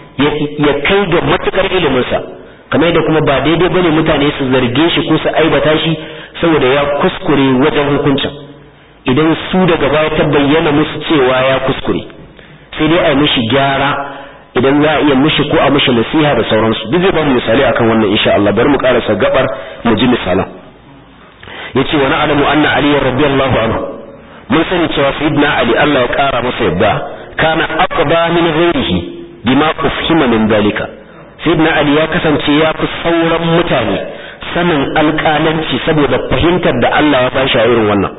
ya kai ga matukar iliminsa kamar da kuma ba daidai bane mutane su zarge shi ko su aibata shi saboda ya kuskure wajen hukuncin idan su daga baya ta bayyana musu cewa ya kuskure sai dai a mishi gyara idan za a iya mishi ko a mishi nasiha da sauransu duk zai ba mu misali akan wannan insha Allah bari mu karasa gabar mu ji misalan yace wa na'lamu anna ali radiyallahu anhu mun sani cewa sayyidina ali Allah ya kara masa yadda kana aqba min ghairihi bima ufhima min dalika sayyidina ali ya kasance ya fi sauran mutane sanin alƙalanci saboda fahimtar da Allah ya bashi a irin wannan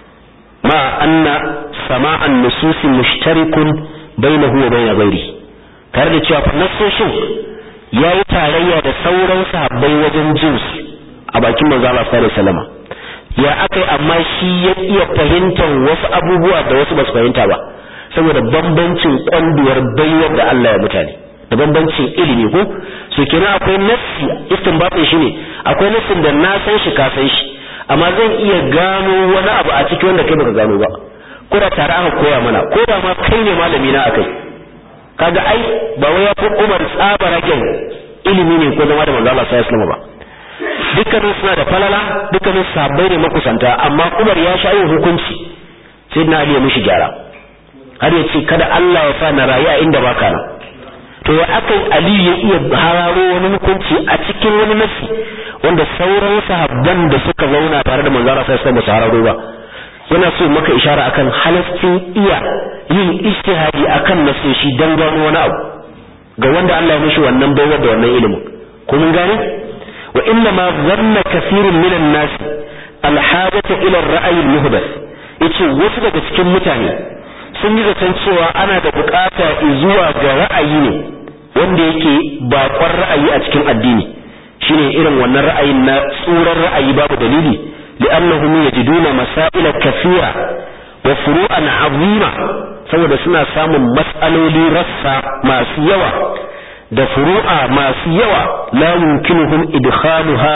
ma anna sama'an nususi mushtarikun bainahu wa bain ghairihi tare da cewa nassoshin yayi tarayya da sauran sahabbai wajen jinsu a bakin manzo Allah sallallahu alaihi wasallam ya akai amma shi ya iya fahimtar wasu abubuwa da wasu basu fahimta ba saboda bambancin kwanduwar baiwar da Allah ya mutane da bambancin ilimi ko so kenan akwai nassi istinbatin shi ne akwai nassin da na san shi ka san shi amma zan iya gano wani abu a cikin wanda kai baka gano ba ko da tare aka koya mana ko da ma kai ne malami na akai kaga ai ba wai ya fi Umar tsabaragen ilimi ne ko zama da manzo Allah sallallahu alaihi wasallam ba dukkanin suna da falala dukkanin sabbai ne makusanta amma Umar ya sha yin hukunci sai na Ali ya mishi gyara har ya ce kada Allah ya sa na rayu a inda baka nan to ya aka Ali ya iya hararo wani hukunci a cikin wani nasi wanda sauran sahabban da suka zauna tare da manzo Allah sai su hararo ba yana so maka ishara akan halastin iya yin ijtihadi akan nasoshi dan gano wani abu ga wanda Allah ya mishi wannan baiwar da wannan ilimin ko mun gane wa inna ma dhanna kathirun minan nas alhajata ila ar-ra'yi al-muhdath yace wasu daga cikin mutane sun yi zaton cewa ana da bukata zuwa ga ra'ayi ne wanda yake bakon ra'ayi a cikin addini shine irin wannan ra'ayin na tsuran ra'ayi babu dalili li'annahum yajiduna masaila kathira wa furu'an 'azima saboda suna samun mas'aloli rassa masu yawa da furu'a masu yawa la yumkinuhum idkhaluha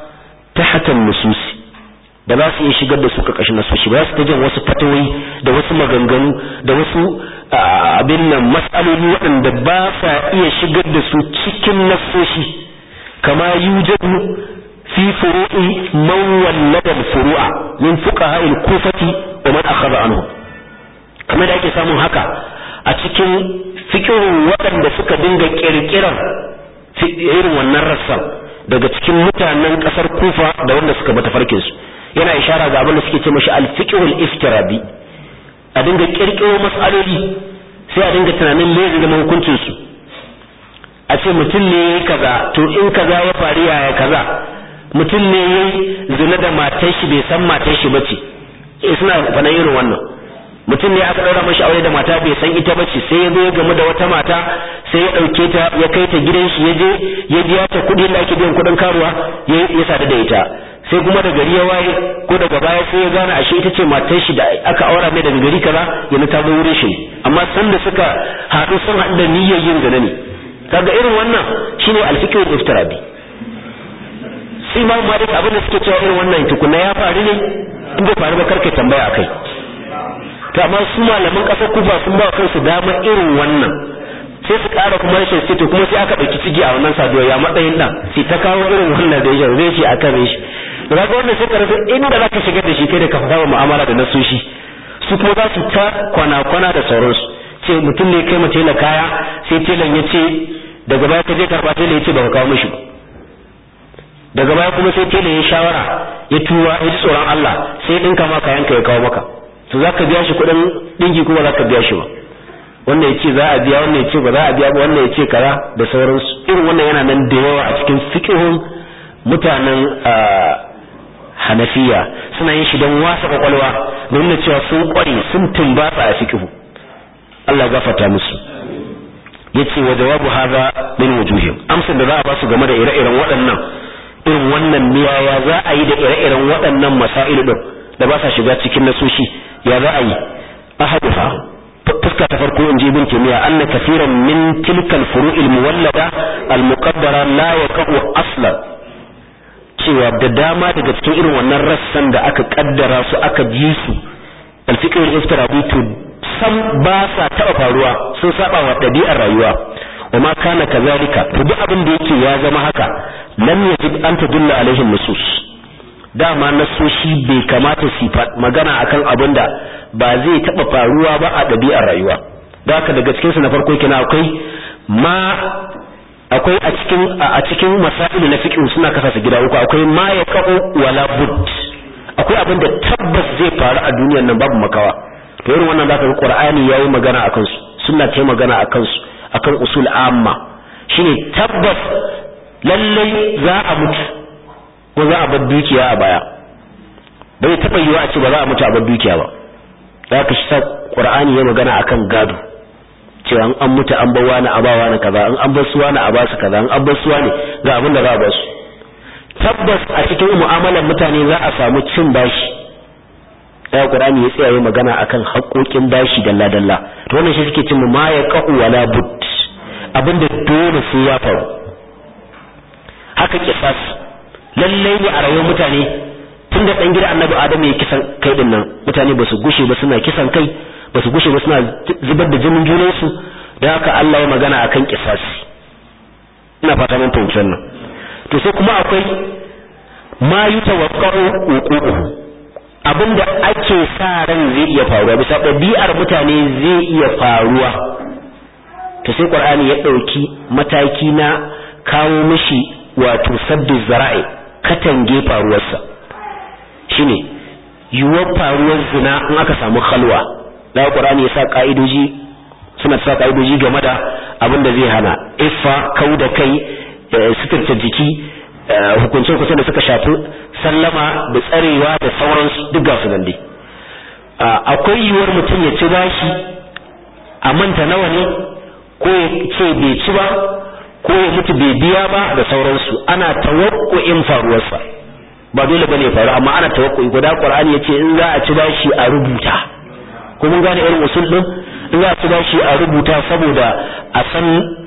tahta an-nusus ba za su iya shigar da su karkashin nasoshi ba za su ta jin wasu fatawoyi da wasu maganganu da wasu abin nan mas'aloli waɗanda ba sa iya shigar da su cikin nasoshi kama yujadu fi furu'i man wallada furu'a min fuqaha al-kufati wa man akhadha anhu kamar da ake samun haka a cikin fikihun waɗanda suka dinga kirkiran irin wannan rassan daga cikin mutanen ƙasar kufa da wanda suka bata farkin su yana ishara ga abin da suke ce mashi al-fiqhul iftirabi a dinga kirkiro mas'aloli sai a dinga tunanin me zai zama hukuncin su a ce mutum ne yayi kaza to in kaza ya faru yaya kaza mutum ne yayi zina da matar shi bai san matar shi bace eh suna faɗan irin wannan mutum ne aka daura mashi aure da mata bai san ita bace sai ya zo ya gamu da wata mata sai ya dauke ta ya kai ta gidan shi ya je ya biya ta kuɗi da ake biyan kuɗin karuwa ya sadu da ita sai kuma da gari ya waye ko daga baya sai ya gane ashe ita ce matar shi da aka aura mai daga gari kaza ya ta zo wurin shi amma san da suka haɗu sun haɗu da niyyar yin zina ne kaga irin wannan shine alfikir iftirabi sai ma malik abin da suke cewa irin wannan tukuna ya faru ne in bai faru ba karka tambaya akai to amma su malaman kasar kufa sun ba kansu damar irin wannan sai su ƙara kuma rashin sai to kuma sai aka ɗauki cigi a wannan saduwa ya matsayin ɗan sai ta kawo irin wannan da ya zai ce a kan shi to kaga wannan sai ka rasa inda za ka shigar da shi kai da ka fara mu'amala da nasoshi su kuma za su ta kwana-kwana da sauransu ce mutum ne kai mace na kaya sai telan ya ce daga baya ka je karɓa telan ya ce ba ka kawo mishi daga baya kuma sai telan ya shawara ya tuwa ya ji tsoron Allah sai ɗinka ma kayanka ya kawo maka to za ka biya shi kuɗin ɗinki kuma za ka biya shi ba wannan ya ce za a biya wannan ya ce ba za a biya ba wannan ya ce kaza da sauransu irin wannan yana nan da yawa a cikin fiqhun mutanen hanafiya suna yin shi don wasa kwakwalwa don nuna cewa sun kware sun tumbatsa a fiqhu Allah gafarta musu yace wa jawabu hadha min wujuhim amsar da za a ba su game da ire-iren waɗannan irin wannan miyaya za a yi da ire-iren waɗannan masailu din da ba sa shiga cikin nasoshi ya za a yi ahaduha fuska ta farko in ji ibn taymiya anna kaseeran min tilka al-furu' al-muwallada al-muqaddara la yaqa'u aslan cewa da dama daga cikin irin wannan rassan da aka kaddara su aka ji su al-fiqh al-iftirabi to sam ba sa taba faruwa sun saba wa dabi'ar rayuwa wa ma kana kazalika to duk abin da yake ya zama haka lam yajib an tadulla alaihi nusus dama nasoshi bai kamata su magana akan abin da ba zai taba faruwa ba a dabi'ar rayuwa da haka daga cikin su na farko kina akwai ma akwai a cikin a cikin masailu na fiqh suna kasa su gida uku akwai ma yaqu wala bud akwai abin da tabbas zai faru a duniyar nan babu makawa to irin wannan zaka ga qur'ani yayi magana akan su sunna ta magana akan su akan usul amma shine tabbas lallai za a mutu ko za a bar dukiya a baya bai taba yiwa a ce ba za a mutu a bar dukiya ba zaka shi sa qur'ani ya magana akan gado cewa an mutu an bar wani a ba wani kaza an an bar su wani a ba su kaza an an bar su wani ga abin da za a ba su tabbas a cikin mu'amalar mutane za a samu cin bashi ya qur'ani ya tsaya yayin magana akan haƙoƙin bashi dalla dalla to wannan shi suke cin ma ya qa'u wala bud abinda dole sai ya faru haka kisas lallai ne a rayuwar mutane tun da dan gida annabi adamu ya kisan kai din nan mutane ba su gushe ba suna kisan kai ba su gushe ba suna zubar da jinin junansu da haka Allah ya magana akan kisasi ina fata mun fahimci wannan to sai kuma akwai ma yutawaqqa'u uququhu abinda ake sa ran zai iya faruwa bisa ɗabi'ar mutane zai iya faruwa to sai qur'ani ya ɗauki mataki na kawo mishi wato saddu zara'i katange faruwarsa shine yiwuwar faruwar zina in aka samu khalwa da qur'ani ya sa ka'idoji suna sa ka'idoji game da abin da zai hana iffa kau da kai suturta jiki hukuncin kusa da suka shafi sallama da tsarewa da sauransu duk ga su nan dai akwai yiwuwar mutum ya ci bashi a manta nawa ne ko ya ce bai ci ba ko ya mutu bai biya ba da sauransu ana tawakkuin faruwarsa ba dole bane ya faru amma ana tawakkui guda qur'ani yace in za a ci bashi a rubuta ko mun gane irin usul din in za a ci bashi a rubuta saboda a san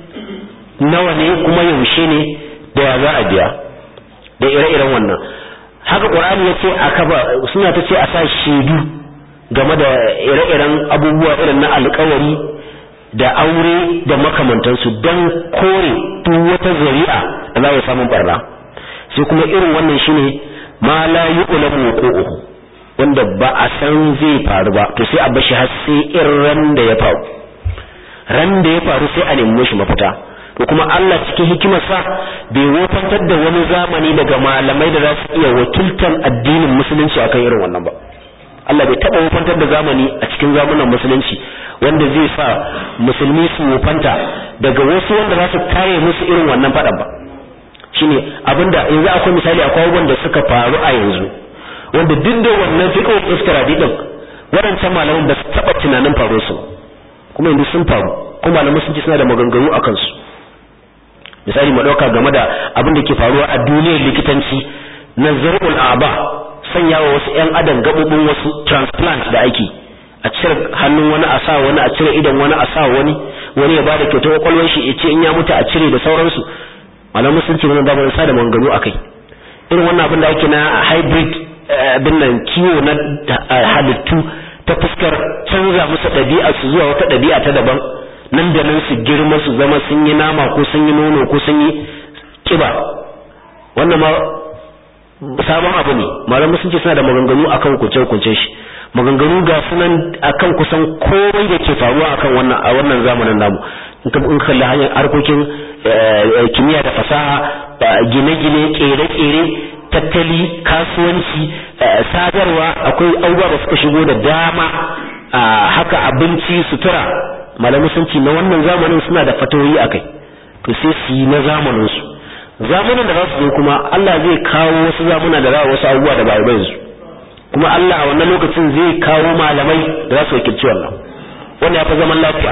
nawa ne kuma yaushe ne da ya za a biya da ire-iren wannan haka qur'ani yace a kafa suna ta ce a sa shaidu game da ire-iren abubuwa irin na alƙawari da aure da makamantansu don kore duk wata zari'a da za a samu barna sai kuma irin wannan shine ma la yu'lamu wuqu'uhu wanda ba a san zai faru ba to sai a bashi har sai irin ran da ya faru ran da ya faru sai a nemi shi mafita to kuma Allah cikin hikimarsa bai wofantar da wani zamani daga malamai da za su iya wakiltar addinin musulunci akan irin wannan ba Allah bai taɓa wofantar da zamani a cikin zamanin musulunci wanda zai sa musulmi su wofanta daga wasu wanda za su kare musu irin wannan faɗan ba shine abinda yanzu akwai misali akwai wanda suka faru a yanzu wanda duk da wannan fiqhul iftiradi din waɗancan malaman ba su taɓa tunanin faruwar su kuma yanzu sun faru kuma malaman sun ce suna da maganganu a kansu misali mu ɗauka game da abin da ke faruwa a duniyar likitanci na zar'ul aba sanya wa wasu 'yan adam gaɓoɓin wasu transplant da ake a cire hannun wani a sa wani a cire idan wani a sa wani wani ya bada kyautar kwakwalwar shi ya ce in ya mutu a cire da sauransu malamu sun ce wannan babu sa da mangano akai irin wannan abin da ake na hybrid abin nan kiwo na halittu ta fuskar canza musu ɗabi'a su zuwa wata ɗabi'a ta daban nan da nan su girma su zama sun yi nama ko sun yi nono ko sun yi kiba wannan ma sabon abu ne malamu sun ce suna da maganganu akan kunce-kunce shi maganganu ga sunan akan kusan komai da ke faruwa akan wannan a wannan zamanin namu in ka in kalli hanyar harkokin kimiyya da fasaha gine-gine kere-kere tattali kasuwanci sadarwa akwai abubuwa da suka shigo da dama haka abinci sutura malamu sun ce na wannan zamanin suna da fatoyi akai to sai su yi na zamanin su zamanin da za su zo kuma Allah zai kawo wasu zamuna da za wasu abubuwa da ba yanzu kuma Allah a wannan lokacin zai kawo malamai da za su wakilci wannan wannan ya fi zaman lafiya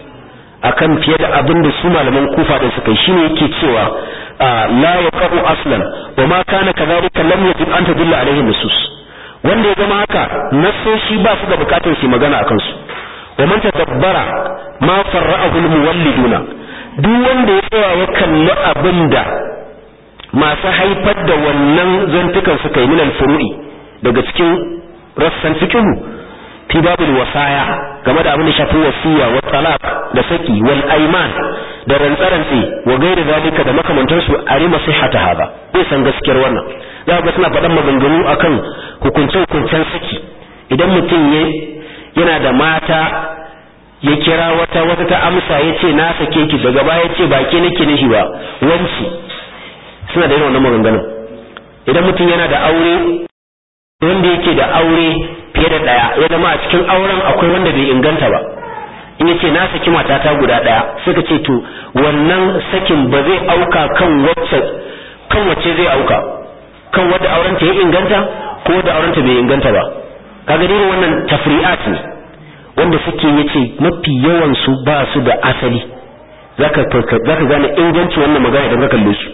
akan fiye da abin da su malaman kufa da suka yi shine yake cewa la yaqu aslan wa ma kana kadhalika lam yajib an tadulla alaihi nusus wanda ya zama haka nasoshi ba su da bukatar su magana akan su wa man tadabbara ma farra'ahu almuwalliduna duk wanda ya tsaya ya kalli abinda masu haifar da wannan zantukan suka yi min al-furu'i daga cikin rassan fiqhu fi babul wasaya game da abin da shafi wasiya wa talaq da saki wal ayman da rantsarantsi wa gairi zalika da makamantar su arima sihhata hada bai san gaskiyar wannan za ga suna faɗan maganganu akan hukuncen hukuncen saki idan mutum yana da mata ya kira wata wata ta amsa ya ce na sake ki daga baya ce ba ke nake nishi ba wanci suna da yin wannan maganganun idan mutum yana da aure wanda yake da aure fiye da ɗaya ya zama a cikin auren akwai wanda bai inganta ba in yace na saki matata guda ɗaya suka ce to wannan sakin ba zai auka kan wacce kan wacce zai auka kan wadda auren ta ya inganta ko wadda auren ta bai inganta ba kaga dai wannan tafri'at ne wanda suke yace mafi yawan su ba su da asali zaka zaka gane inganci wannan magana idan ka kalle su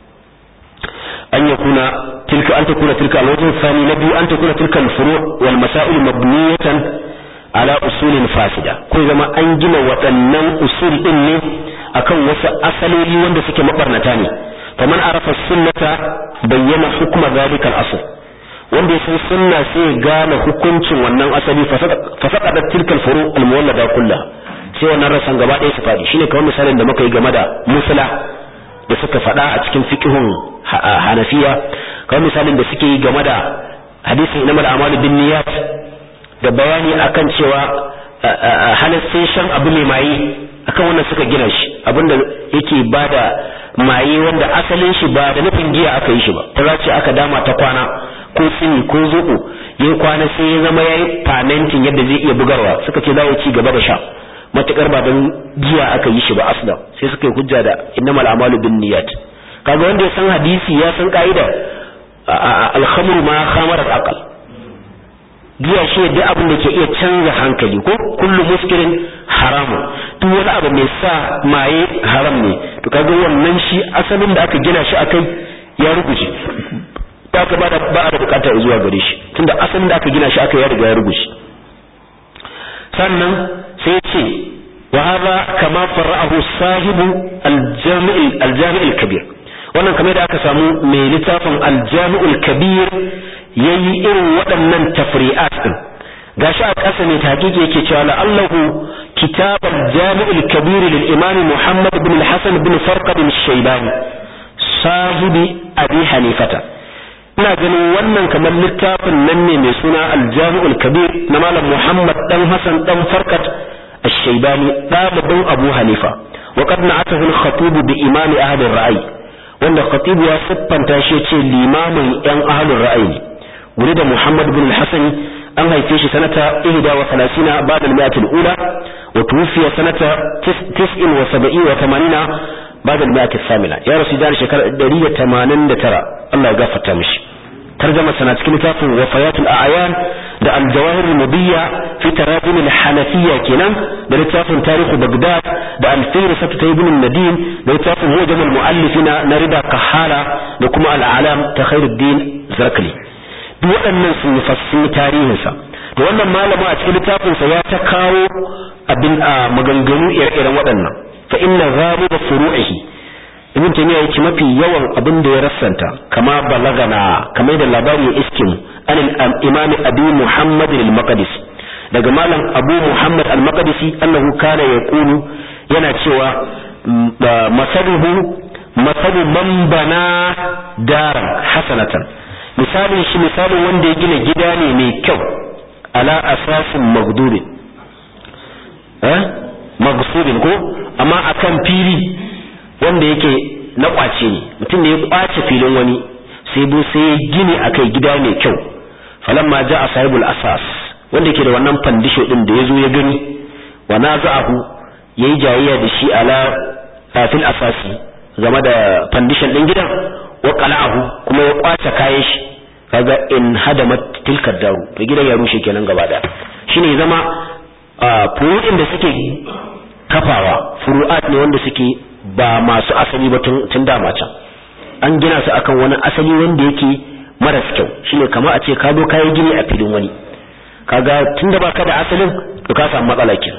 an yakuna tilka an takuna tilka alwajh thani na biyu an takuna tilka alfuru' wal masail mabniyatan ala usulin fasida ko zama an gina waɗannan usul din ne akan wasu asaloli wanda suke mabarnata ne faman arafa sunnata bayyana hukma zalika al-asl wanda ya san sunna sai ya gane hukuncin wannan asali fa saqada tilka al-furu' al-muwallada kullaha sai wannan rasan gaba ɗaya su fadi shine kamar misalin da muka yi game da musula da suka faɗa a cikin fiqhun hanafiya kamar misalin da suke yi game da hadisin inama amalu bin niyyat da bayani akan cewa halassin shan abu mai maye akan wannan suka gina shi abinda yake bada maye wanda asalin shi ba da nufin giya aka yi shi ba ta ce aka dama ta kwana ko tsini ko zuku yayi kwana sai ya zama yayi fermenting yadda zai iya bugarwa suka ce za ya ci gaba da sha matukar ba don giya aka yi shi ba asla sai suka yi hujja da innamal a'malu bin niyyat kaga wanda ya san hadisi ya san ka'ida al-khamru ma khamara al-aql giya shi duk abin da ke iya canza hankali ko kullu muskirin haramun duk wani abu mai sa maye haram ne to kaga wannan shi asalin da aka gina shi akai ya rubuce ta ka ba da ba da bukata zuwa gare shi tunda asalin da aka gina shi akai ya riga ya rubuce sannan sai ce wa hadha kama fara'ahu sahibu al-jami' al-jami' al-kabir wannan kamar da aka samu mai littafin al-jami' al-kabir yayi irin waɗannan tafri'at din gashi a ƙasa ne tahqiqi yake cewa la'allahu kitab al-jami' al-kabir lil imam Muhammad ibn al-Hasan ibn Farqad al-Shaybani sahibi Abi Hanifata ina ganin wannan kamar littafin nan ne mai suna al-jami'ul kabir na malam Muhammad dan Hassan dan Farkat al-Shaybani dalibin Abu Hanifa wa qad na'atahu al-khatib bi imam ahli ar-ra'i wanda khatib ya siffanta shi ce limamin yan ahli ar-ra'i wuri da Muhammad bin al-Hasan an haife shi sanata 31 ba'da al-mi'ah al-ula wa tuwfiya sanata 79 wa 80 بعد المئة الثامنة يا رسول الله شكرا درية تمانين ترى الله يغفر تمشي ترجمة سنة كلمة وفيات الأعيان ده الجواهر المضية في تراجم الحنفية كنا ده لتاف تاريخ بغداد ده الفيرسة تيبن الندين ده لتاف هو جمع المؤلفين نريد كحالة ده كما الأعلام تخير الدين زركلي duk waɗannan sun yi fassin tarihinsa da wannan malama a cikin littafinsa ya ta kawo abin a maganganu ire-iren waɗannan fa inna ghaliba furu'ihi ibn taymiya yace mafi yawan abin da ya rassanta kama balagana kamar da labari ya iske mu an imam abi muhammad al-maqdis daga malam abu muhammad al-maqdisi annahu kana yaqulu yana cewa masaluhu masalu man bana daran hasanatan misalin shi misalin wanda ya gina gida ne mai kyau ala asasin magdubin eh magsubin ko amma akan fili wanda yake na kwace ne mutum ne ya kwace filin wani sai bu sai ya gini akai gida mai kyau falamma ja'a sahibul asas wanda yake da wannan fandisho din da yazo ya gani wa naza'ahu yayi jayayya da shi ala fil asasi game da fandishon din gidan wa qala'ahu kuma ya kwace kayan shi kaga in hadamat tilka daru to gidan ya rushe kenan gaba da shine zama furu'in da suke kafawa furu'at ne wanda suke ba masu asali ba tun dama can an gina su akan wani asali wanda yake maras kyau shine kamar a ce ka zo kayi gini a filin wani kaga tun da baka da asalin to ka samu matsala kenan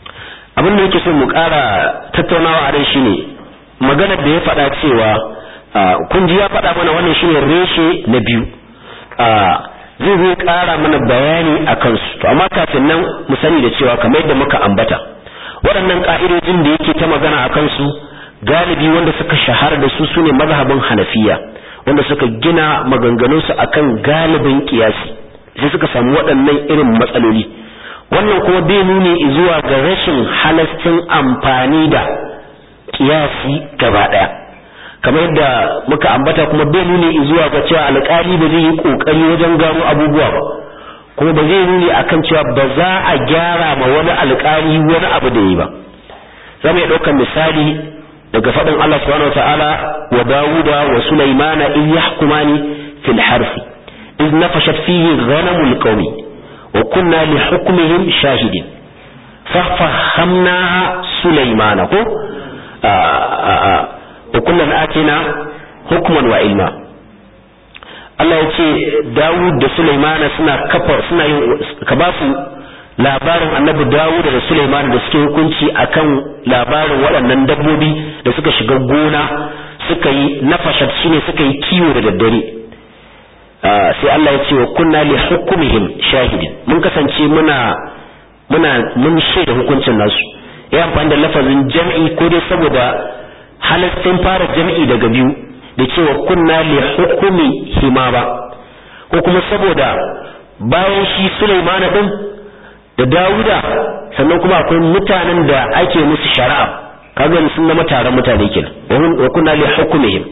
abin da yake so mu ƙara tattaunawa a ran shine maganar da ya faɗa cewa kun ji ya faɗa mana wannan shine reshe na biyu zai zai ƙara mana bayani a kansu to amma kafin nan mu sani da cewa kamar yadda muka ambata waɗannan ƙa'idojin da yake ta magana a kansu galibi wanda suka shahara da su sune mazhabin hanafiya wanda suka gina maganganunsu akan galibin kiyasi sai suka samu waɗannan irin matsaloli wannan kuma bai nuni zuwa ga rashin halastin amfani da kiyasi gaba ɗaya kamar yadda muka ambata kuma bai nuni zuwa ga cewa alƙali ba zai yi ƙoƙari wajen gano abubuwa ba kuma ba zai nuni akan cewa ba za a gyara ma wani alƙali wani abu da yi ba za mu iya ɗaukar misali daga faɗin Allah subhanahu wataala wa Dawuda wa Sulaimana in yahkumani fil harfi iz nafashat fihi ghanamul qaumi wa kunna li hukmihim shahidin fa fahamna Sulaimana ko wa kullun atina hukman wa ilma Allah ya ce Dawud da Sulaimana suna kafa suna yin ka ba su labarin annabi Dawud da Sulaiman da suke hukunci akan labarin waɗannan dabbobi da suka shiga gona suka yi nafashat shine suka yi kiwo da daddare sai Allah ya ce wa kunna li hukmihim shahidin mun kasance muna muna mun shaida hukuncin nasu ya amfani da lafazin jam'i ko dai saboda halaccin fara jam'i daga biyu da cewa kunna li hukumi hima ba ko kuma saboda bayan shi Sulaiman din da Dawuda sannan kuma akwai mutanen da ake musu shari'a kaga sun zama taron mutane kenan wa kunna li hukmihim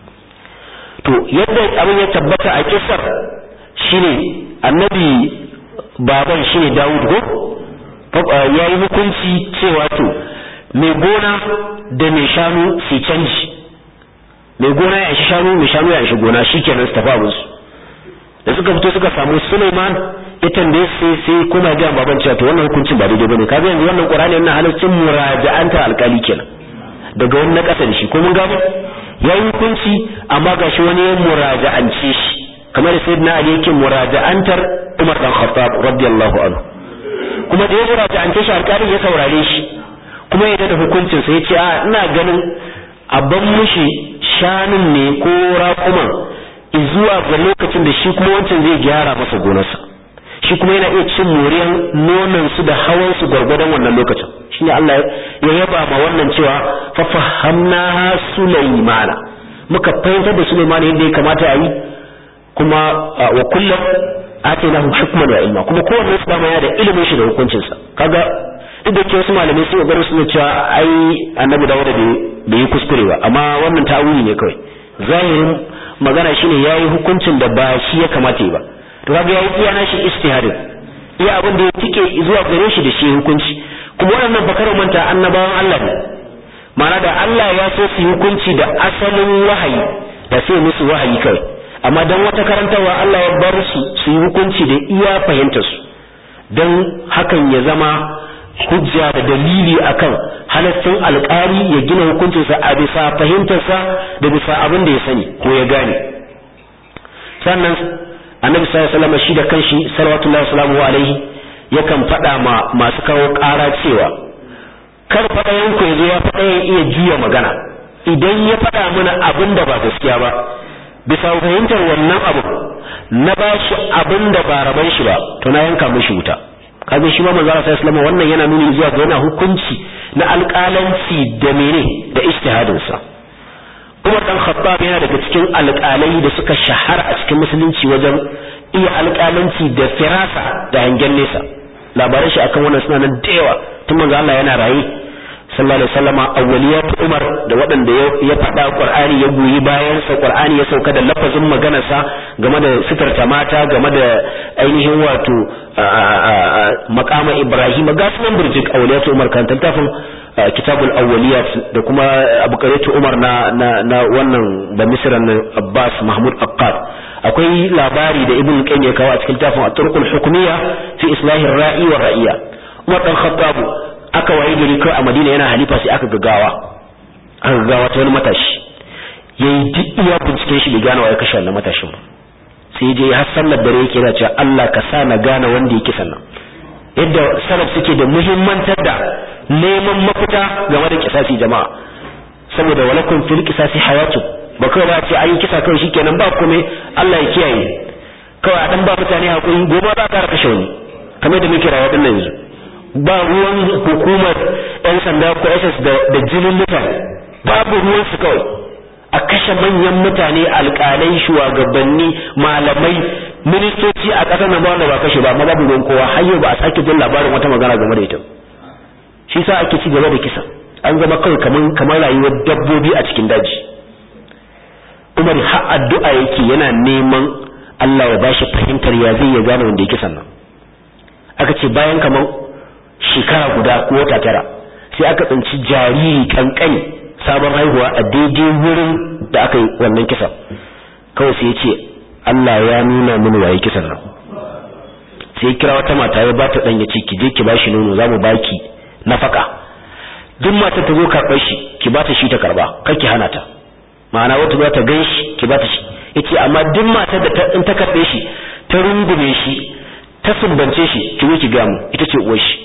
to yadda abin ya tabbata a kisar shine annabi baban shine Dawud ko yayi hukunci cewa to mai gona da mai shanu su canji mai gona ya shi shanu mai shanu ya shi gona shikenan su tafi abinsu da suka fito suka samu Suleiman ya tambaye sai sai kuma ga baban cewa to wannan hukuncin ba daidai bane kaga yanzu wannan Qur'ani yana halaccin muraja'anta alkali kenan daga wani na kasa da shi ko mun gano yayi hukunci amma gashi wani ya muraja'ance shi kamar sayyidina Ali yake muraja'antar Umar dan Khattab radiyallahu anhu kuma da ya muraja'ance shi alkali ya saurare shi kuma ya da hukuncin sa yace a ina ganin abban mushi shanun ne ko raƙuman zuwa ga lokacin da shi kuma wancan zai gyara masa gonarsa shi kuma yana iya cin moriyan nonon su da hawan su gwargwadon wannan lokacin shine Allah ya yaba ma wannan cewa fa fahamna Sulaimana muka fahimtar da Sulaiman yadda ya kamata a yi kuma wa kullum atainahu hukman wa ilma kuma kowanne su dama ya da ilimin shi da hukuncin sa kaga duk da ke wasu malamai sun gaba su cewa ai annabi Dawud da bai yi kuskure ba amma wannan ta'awili ne kawai zahirin magana shine yayi hukuncin da ba shi ya kamata yi ba to kaga yayi iya nashi istihadin iya abin da ya tike zuwa gare shi da shi hukunci kuma wannan bakar manta annabawan Allah ne ma'ana da Allah ya so su hukunci da asalin wahayi da sai musu wahayi kawai amma dan wata karantarwa Allah ya bar su su yi hukunci da iya fahimtar su dan hakan ya zama hujja da dalili akan halaccin alƙali ya gina hukuncinsa a bisa fahimtarsa da bisa abin da ya sani ko ya gane sannan annabi sallallahu alaihi wasallam shi da kanshi sallallahu salamu alaihi yakan faɗa ma masu kawo ƙara cewa kar faɗa yanku ya zo ya faɗa ya iya juya magana idan ya faɗa mana abin da ba gaskiya ba bisa fahimtar wannan abu na bashi abin da ba raban shi ba to na yanka mishi wuta kaga shi ma manzo Allah sallallahu wannan yana nuni zuwa ga yana hukunci na alƙalanci da mene da ijtihadin sa Umar dan Khattab yana daga cikin alƙalai da suka shahara a cikin musulunci wajen iya alƙalanci da firasa da hangen nesa labaran shi akan wannan suna nan da yawa tun manzo Allah yana raye sallallahu alaihi wasallama awwaliyat Umar da waɗanda ya faɗa Qur'ani ya goyi bayan sa Qur'ani ya sauka da lafazin maganarsa game da sitarta mata game da ainihin wato makama Ibrahim ga sunan burjik awwaliyat Umar kan tantafin kitabul awwaliyat da kuma abukaratu Umar na na, na wannan da Misran Abbas Mahmud Aqqad akwai labari da Ibn Qayyim ya kawo a cikin tafin at-turqul hukmiyya fi islahi ar-ra'i wa ra'iya Umar dan Khattab aka waye gari kai a Madina yana halifa sai aka gagawa aka gagawa ta wani matashi yayi duk iya binciken shi bai gane waye kashe wannan matashin ba sai je har sallar dare yake yana cewa Allah ka sa na gane wanda yake sannan yadda salaf suke da muhimmantar da neman mafita game da kisasi jama'a saboda walakum fil qisasi hayatu ba kawai ba ce an yi kisa kawai shikenan ba kome Allah ya kiyaye kawai a dan ba mutane hakuri gobe za ka kashe wani kamar da muke rayuwa din yanzu ba ruwan hukumar yan sanda ko SS da jinin mutane babu ruwan su kawai a kashe manyan mutane alƙalai shugabanni malamai ministoci a ƙasar nan ba wanda ba kashe ba amma babu ruwan kowa har yau ba a sake jin labarin wata magana game da ita shi sa ake ci gaba da kisa an zama kawai kamar kamar rayuwar dabbobi a cikin daji Umar har addu'a yake yana neman Allah ya bashi fahimtar ya zai ya gane wanda yake sannan aka ce bayan kamar shekara guda ko wata tara sai aka tsinci jariri kankani sabon haihuwa a daidai wurin da aka yi wannan kisa kawai sai ya ce Allah ya nuna mini waye kisan nan sai kira wata mata ya ba ta dan ya ce ki je ki bashi nono zamu baki nafaka duk mata ta zo karɓar shi ki ba ta shi ta karba kar ki hana ta ma'ana wata za ta gan shi ki ba ta shi yace amma duk mata da ta in ta karɓe shi ta rungume shi ta sumbance shi ki zo ki ga mu ita ce uwar shi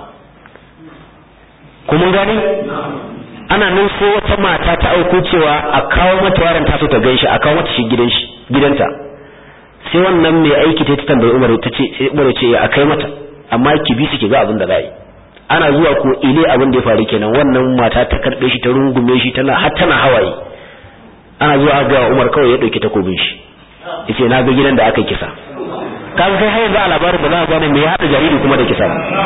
ko mun gane ana nan sai wata mata ta auko cewa a kawo mata yaron ta so ta gan shi a kawo mata shi gidan shi gidanta sai wannan mai aiki ta tambayi Umar ta ce Umar ce a kai mata amma ki bi su ki ga abin da za yi ana zuwa ko ile abin da ya faru kenan wannan mata ta karbe shi ta rungume shi tana har tana hawaye ana zuwa ga Umar kawai ya dauki takobin shi yace na ga gidan da aka kisa kaga kai har yanzu a labarin ba za ka gane me ya hada jariri kuma da kisa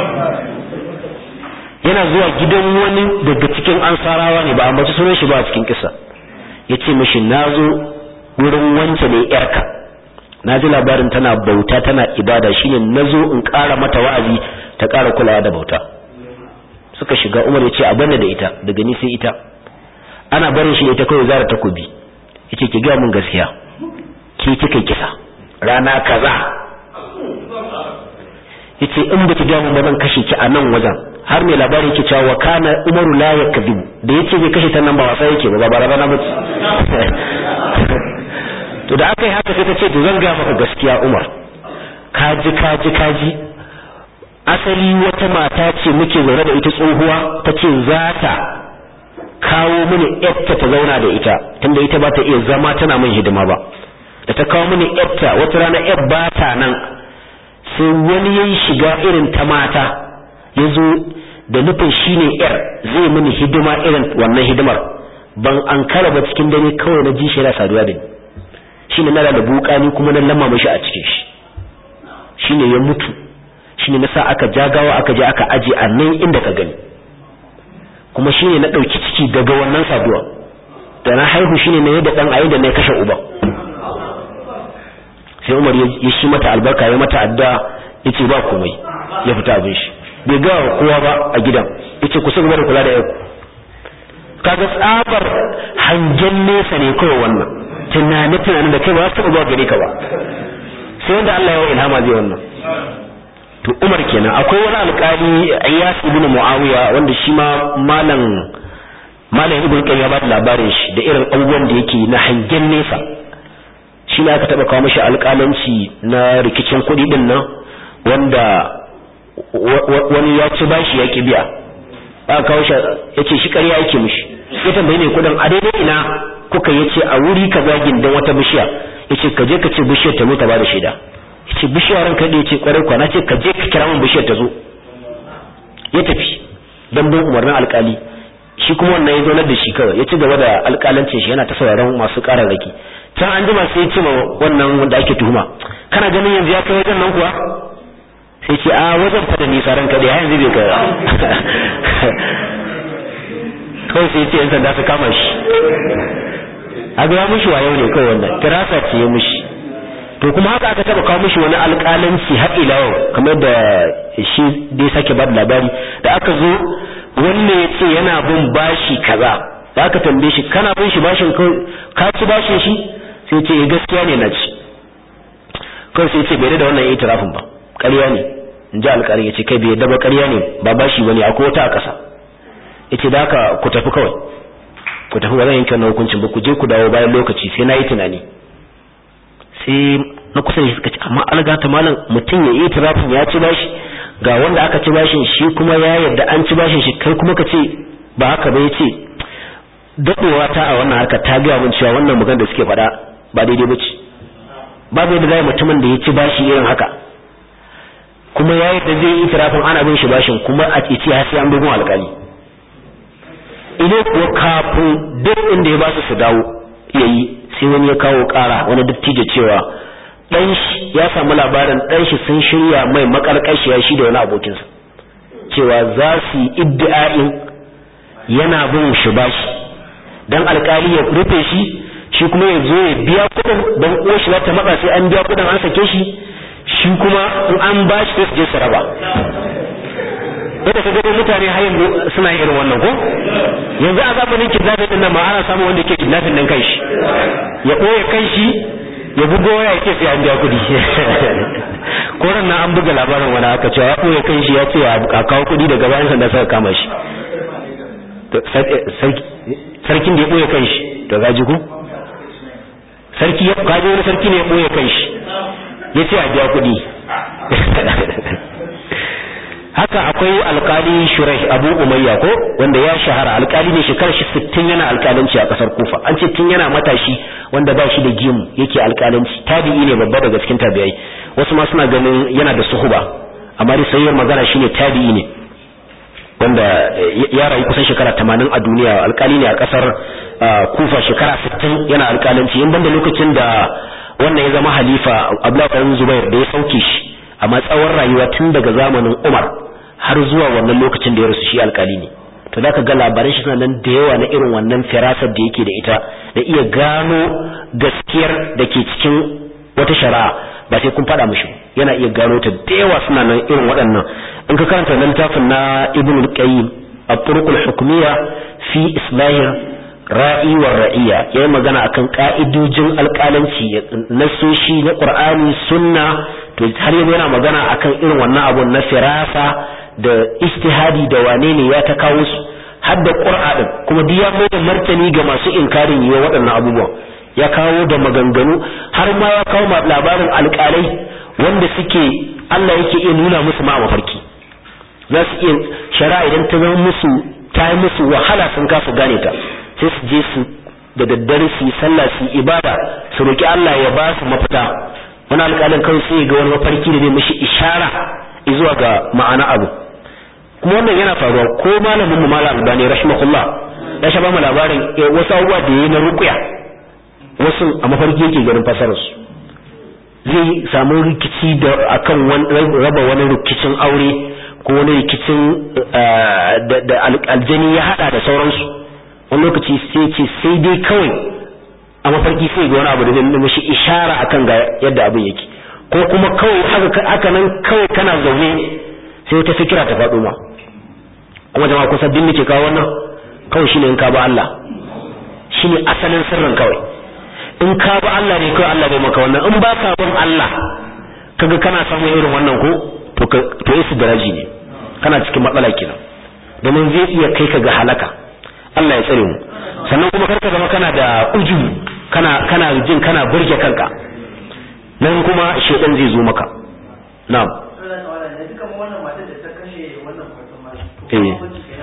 yana zuwa gidan wani daga cikin ansarawa ne ba a mace sunan shi ba a cikin kisa yace mishi nazo wurin wance ne yarka na ji labarin tana bauta tana ibada shine nazo in ƙara mata wa'azi ta ƙara kulawa da bauta suka shiga Umar yace a banna da ita daga ni sai ita ana barin shi da ita kawai zara takobi yace ki ga mun gaskiya ki kika kisa rana kaza yace in baki ga mun ba zan kashe ki a nan wajen har mai labari yake cewa wa kana Umaru la yakذب da yace zai kashe ta nan ba wasa yake ba ba rana ba to da aka yi haka sai ta ce to zan ga maka gaskiya Umar kaji kaji kaji asali wata mata ce muke zaune da ita tsohuwa ta ce za ta kawo mini yarta ta zauna da ita tunda ita ba ta iya zama tana min hidima ba da ta kawo mini yarta wata rana yar ba ta nan sai wani yayi shiga irin ta mata ya zo da nufin shine yar zai mini hidima irin wannan hidimar ban an kara ba cikin dare kawai na ji shi yana saduwa da ni shine na da bukani kuma na lamma mishi a cikin shi shine ya mutu shine na sa aka jagawa aka je aka aje a nan inda ka gani kuma shine na dauki ciki daga wannan saduwa da na haihu shine na yadda dan ayi da na kashe uba sai Umar ya shi mata albarka ya mata adda yace ba komai ya fita abin shi bai ga kowa ba a gidan yace ku gaba da kula da yanku kaga tsabar hangen nesa ne kawai wannan tunani tunanin da kai ba su ba gare ka ba sai wanda Allah ya ilhama zai wannan to Umar kenan akwai wani alƙali Iyas ibn Muawiya wanda shi ma malam malam Ibn Qayyim ya ba labarin shi da irin abubuwan da yake na hangen nesa shi ne aka taba kawo mishi alƙalanci na rikicin kuɗi din nan wanda wani ya ci bashi ya ki biya aka kawo shi yace shi ƙarya yake mishi ya tambaye ne kuɗin a daidai ina kuka yace a wuri kaza gindan wata bishiya yace ka je ka ce bishiyar ta zo ta bada shaida yace bishiyar ranka da yace kwarai kwana ce ka je ka kira min bishiyar ta zo ya tafi dan bin umarnin alkali shi kuma wannan ya zaunar da shi kawai ya ci gaba da alkalancin shi yana ta sauraron masu kararraki can an jima sai ya ce ma wannan wanda ake tuhuma kana ganin yanzu ya kai wajen nan kuwa sai ce a wajen fada nisa ranka da yanzu bai kai kawai sai ce yan sanda su kama shi a ga mushi wayo ne kawai wannan tirasa ce ya mushi to kuma haka aka taba kawo mishi wani alƙalanci har ila yau kamar da shi dai sake ba da labari da aka zo wanne ya ce yana bin bashi kaza da aka tambaye shi kana bin shi bashin ka ci bashin shi sai ce gaskiya ne na ci kawai sai ce bai da wannan itirafin ba ƙarya ne in ji alƙalin ya ce kai bai daba ƙarya ne ba bashi bane akwai wata a ƙasa ya ce da haka ku tafi kawai ku tafi ba zan yanke wannan hukuncin ba ku je ku dawo bayan lokaci sai na yi tunani sai na kusa da suka ce amma alga ta malam mutum ya yi tirafin ya ci bashi ga wanda aka ci bashin shi kuma ya yarda an ci bashin shi kai kuma ka ce ba haka ba ya ce daɗewa ta a wannan harka ta gaya min cewa wannan magana da suke faɗa ba daidai ba ce babu yadda zai mutumin da ya ci bashi irin haka kuma ya yadda zai yi itirafin ana bin shi bashin kuma a ce ya sai an bugun alƙali ine kuwa kafin duk inda ya ba su su dawo ya yi sai wani ya kawo ƙara wani dattijo cewa ɗan shi ya samu labarin ɗan shi sun shirya mai makarƙashiya shi da wani abokinsa cewa za su yi iddi'a'in yana bin shi bashi dan alƙali ya rufe shi shi kuma ya zo ya biya kuɗin don uwar shi ta matsa sai an biya kuɗin an sake shi shi kuma in an ba shi sai su je su raba yadda ka gado mutane har yanzu suna irin wannan ko yanzu a zamanin kidnapping din nan ma ana samun wanda ke kidnapping din kanshi ya ɓoye kanshi ya bugo ya ce sai an biya kuɗi ko ran nan an buga labarin wani aka cewa ya ɓoye kanshi ya ce a kawo kuɗi daga bayan sanda suka kama shi sarkin da ya ɓoye kanshi to gaji ku sarki ya kaji wani sarki ne ya ɓoye kanshi ya ce a biya kuɗi haka akwai alkali shurai abu umayya ko wanda ya shahara alkali ne shekarar shi sittin yana alkalanci a kasar kufa an ce tun yana matashi wanda ba shi da gimu yake alkalanci tabi'i ne babba daga cikin tabi'ai wasu ma suna ganin yana da suhuba amma dai sayyar magana shine tabi'i ne wanda ya rayu kusan shekara tamanin a duniya alkali ne a kasar kufa shekara sittin yana alkalanci in banda lokacin da wannan ya zama halifa abdullahi zubair da ya sauke shi amma tsawon rayuwa tun daga zamanin umar har zuwa wannan lokacin da ya rasu shi alkali ne to zaka ga labaran shi suna nan da yawa na irin wannan firasar da yake da ita da iya gano gaskiyar da ke cikin wata shari'a ba sai kun faɗa mishi yana iya gano ta da yawa suna nan irin waɗannan in ka karanta nan tafin na ibn al-qayyim at-turuq al-hukmiyya fi islahir ra'i wa ra'iya yayi magana akan ka'idojin alƙalanci nasoshi na qur'ani sunna to har yanzu yana magana akan irin wannan abun na firasa da istihadi da wane ne ya ta kawo su har da qur'a din kuma duk ya mai da martani ga masu inkarin yiwa waɗannan abubuwan ya kawo da maganganu har ma ya kawo labarin alƙalai wanda suke Allah yake iya nuna musu ma mafarki za su iya shari'a idan ta zama musu ta yi musu wahala sun kasa gane ta sai su je su da daddare su yi sallah su yi ibada su roki Allah ya ba su mafita wani alƙalin kawai sai ga wani mafarki da zai mishi ishara zuwa ga ma'ana abu kuma wannan yana faruwa ko malamin mu malam albani rahimahullah ya sha ba mu labarin wasu abubuwa da yayi na ruqya wasu a mafarki yake ganin fasarar su zai samu rikici da akan raba wani rikicin aure ko wani rikicin da aljani ya hada da sauransu wani lokaci sai ce sai dai kawai a mafarki sai ga wani abu da zai mishi ishara akan ga yadda abin yake ko kuma kawai haka nan kawai kana zaune sai wata fikira ta faɗo ma kuma jama'a kusa din nake kawo wannan kawai shine in ka ba Allah shine asalin sirrin kawai in ka ba Allah ne kawai Allah bai maka wannan in ba ka bin Allah kaga kana samun irin wannan ko to to isu daraji ne kana cikin matsala kenan domin zai iya kai ka ga halaka Allah ya tsare mu sannan kuma karka zama kana da ujubu kana kana jin kana burge kanka nan kuma shedan zai zo maka na'am eh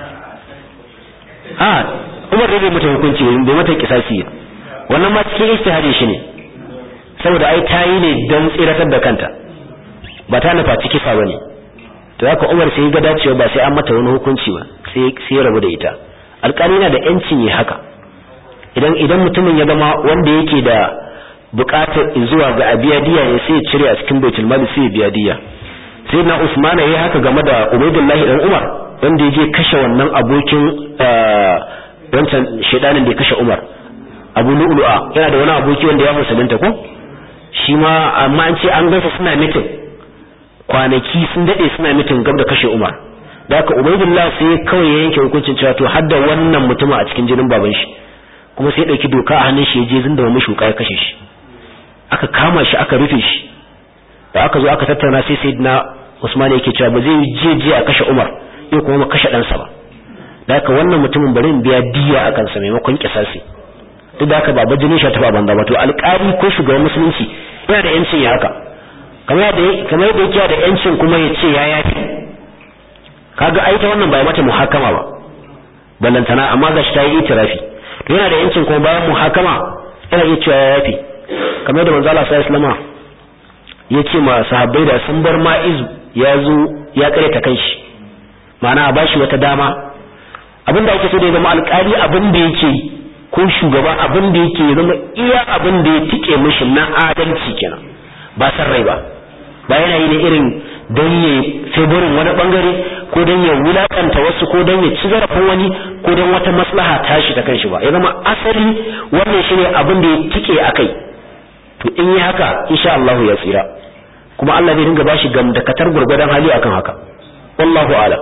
ah Umar da bai mata hukunci bai mata kisasi wannan ma cikin ijtihadin shi ne saboda ai tayi ne don tsiratar da kanta ba ta nufa ciki fa bane to haka Umar sai ga dacewa ba sai an mata wani hukunci ba sai sai rabu da ita alƙali na da yancin yi haka idan idan mutumin ya zama wanda yake da buƙatar zuwa ga abiya diya ne sai ya cire a cikin baitul mali sai ya biya diya sai na Usmana yayi haka game da Ubaidullahi dan Umar wanda ya je kashe wannan abokin wancan shedanin da ya kashe Umar Abu Lu'lu'a yana da wani aboki wanda ya musulunta ko shi ma amma an ce an gasa suna mitin kwanaki sun dade suna mitin gab da kashe Umar da haka Ubaidullah sai kawai ya yanke hukuncin cewa to har da wannan mutum a cikin jinin baban shi kuma sai ya dauki doka a hannun shi ya je zinda mashi shuka ya kashe shi aka kama shi aka rufe shi da aka zo aka tattauna sai sayyidina Usman yake cewa ba zai je je a kashe Umar yau kuma kashe ɗansa ba da haka wannan mutumin bari in biya diya a kansa maimakon kisasi duk da haka ba bajinin shi ta ba banza ba to alƙali ko shugaban musulunci yana da yancin ya haka kamar da kamar da yake da yancin kuma ya ce ya yafi kaga ai ta wannan ba mata muhakama ba ballantana amma gashi ta yi itirafi to yana da yancin kuma bayan muhakama yana iya cewa ya yafi kamar da manzo Allah sallallahu alaihi ya ce ma sahabbai da sun bar ma'izu ya zo ya kare ta kanshi ma'ana a bashi wata dama abin da ake so da ya zama alƙali abin da yake ko shugaba abin da yake ya zama iya abin da ya tike mishi na adalci kenan ba san rai ba ba yana yi ne irin don ya favorin wani bangare ko don ya wulakanta wasu ko don ya ci zarafin wani ko don wata maslaha tashi ta kanshi ba ya zama asali wannan shine abin da ya tike a kai to in yi haka insha Allah ya tsira kuma Allah zai dinga bashi gamdakatar gurgurdan hali akan haka wallahu a'lam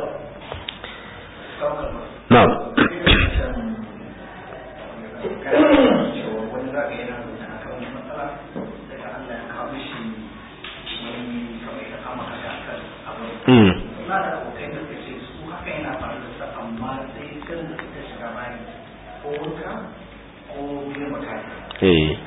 na'am Mm. Eh.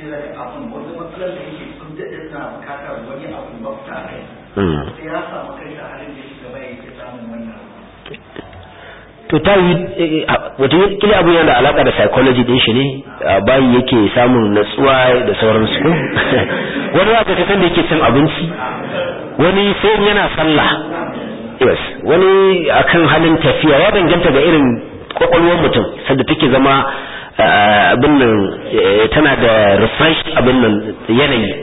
to ta yi wata kila abu yana da alaka da psychology din shi ne bayi yake samun natsuwa da sauransu ko wani za ka san da yake cin abinci wani sai yana sallah yes wani akan halin tafiya ya danganta ga irin kwakwalwar mutum sanda take zama abin nan tana da refresh abin nan yanayi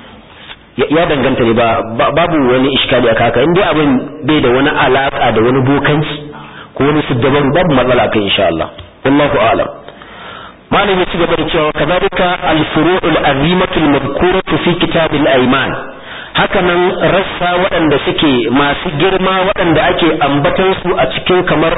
ya danganta ne ba babu wani iskali aka haka inda abin bai da wani alaka da wani bokanci ko wani siddabaru babu matsala kai insha Allah wallahu a'lam malam ya ci gaba da cewa kadhalika al-furu'ul azimatu al-madhkuratu fi kitab al-ayman haka nan rassa waɗanda suke masu girma waɗanda ake ambatan su a cikin kamar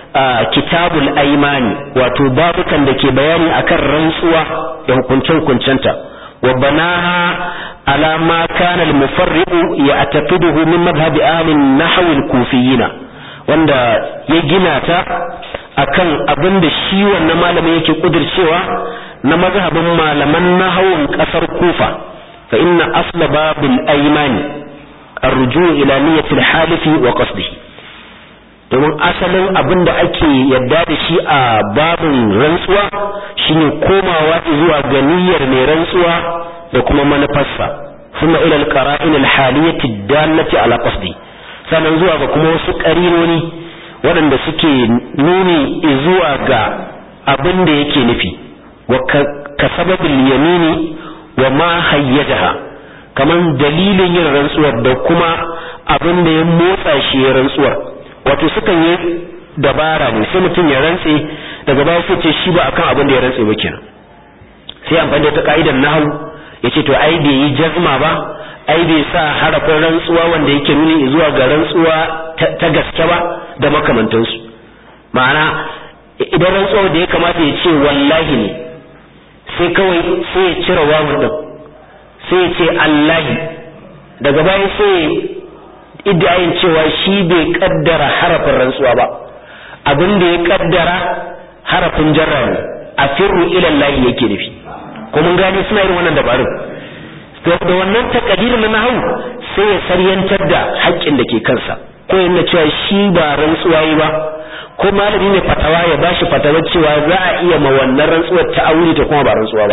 kitabul aymani wato babukan da ke bayani akan rantsuwa da hukunce-hukuncenta wa banaha ala ma kana al-mufarriqu ya'taqiduhu min madhhab ahli an-nahw al-kufiyina wanda ya gina ta akan abin da shi wannan malamin yake kudircewa na mazhabin malaman nahawun kasar kufa fa inna asla babil aymani arju ila niyyati al-halifi wa qasdihi domin asalin abin da ake yadda da shi a babin rantsuwa shine komawa zuwa ga niyyar mai rantsuwa da kuma manufarsa kuma ila al-qara'in al-haliyati dallati ala qasdi sannan zuwa ga kuma wasu ƙarinoni waɗanda suke nuni zuwa ga abin da yake nufi wa ka sababin yamini wa ma hayyajaha kaman dalilin yin rantsuwar da kuma abin da ya motsa shi ya rantsuwar wato sukan yi dabara ne sai mutum ya rantse daga baya sai ce shi ba akan abin da ya rantse ba kenan sai amfani da ta ka'idar nahwu yace to ai bai yi jazma ba ai bai sa harafin rantsuwa wanda yake nuni zuwa ga rantsuwa ta gaske ba da makamantansu ma'ana idan rantsuwa da ya kamata ya ce wallahi ne sai kawai sai ya cire wawun din sai ya ce allahi daga baya sai iddayin cewa shi bai kaddara harafin rantsuwa ba abin da ya kaddara harafin jarra ne a firru ila lahi yake nufi ko mun gane suna irin wannan dabarun da wannan takadirin na nahawu sai ya saryantar da haƙƙin da ke kansa ko yana cewa shi ba rantsuwa yi ba ko malami ne fatawa ya bashi fatawar cewa za a iya ma wannan rantsuwar ta aure ta kuma ba rantsuwa ba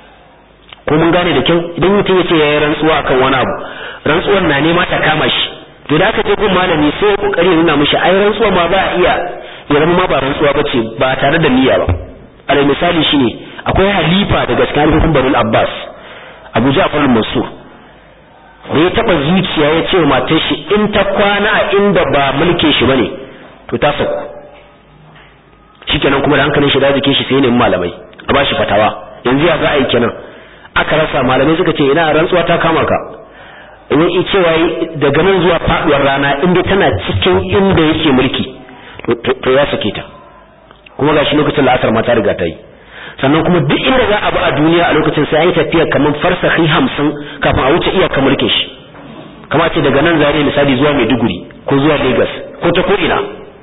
ko mun gane da kyau idan mutum ya ce ya yi rantsuwa akan wani abu rantsuwar na nema ta kama shi to da aka je gun malami sai ya kokari nuna mishi ai rantsuwa ma ba a iya ya zama ma ba rantsuwa bace ba tare da niyya ba alal misali shine akwai halifa daga cikin halifofin Bani Abbas Abu Ja'far al-Mansur da ya taba zuciya ya ce matar shi in ta kwana a inda ba mulke shi bane to ta saku shikenan kuma da hankalin shi da jikin shi sai ne malamai a bashi fatawa yanzu ya za a yi kenan aka rasa malamai suka ce ina rantsuwa ta kama ka in cewa daga nan zuwa faduwar rana inda tana cikin inda yake mulki to ya sake ta kuma gashi lokacin la'asar ma ta riga ta yi sannan kuma duk inda za a bi a duniya a lokacin sai an yi tafiya kamar farsahi hamsin kafin a wuce iyaka mulkin shi kama ce daga nan zare misali zuwa maiduguri ko zuwa lagos ko ta ko ina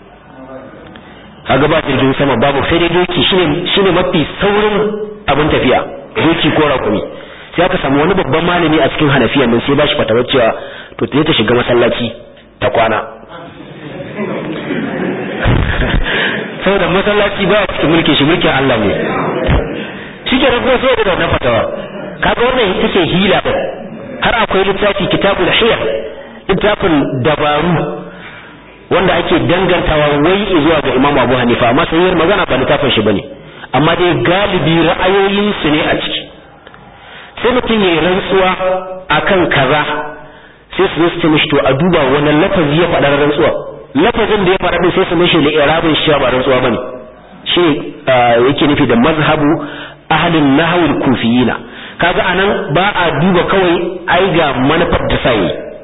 kaga ba jirgin sama babu sai dai doki shine shine mafi saurin abin tafiya doki ko rakumi sai aka samu wani babban malami a cikin hanafiya nan sai bashi fatawar cewa to ta ta shiga masallaci ta kwana saboda masallaci baya cikin mulkin shi mulkin Allah ne shike da kuma sai da wannan fatawa kaga wannan ita ce hila din har akwai littafi kitabul hiyar littafin dabaru wanda ake dangantawa wai zuwa ga Imam Abu Hanifa amma sai magana ba littafin shi bane amma dai galibi ra'ayoyin su ne a ciki sai mutum ya yi rantsuwa akan kaza sai su zo su ce mishi to a duba wani lafazi ya faɗa rantsuwa lafazin da ya faɗa din sai su mishi da irabin shi ba rantsuwa bane shi yake nufi da mazhabu ahlin nahwil kufiyina kaga anan ba a duba kawai ai ga manufar da sai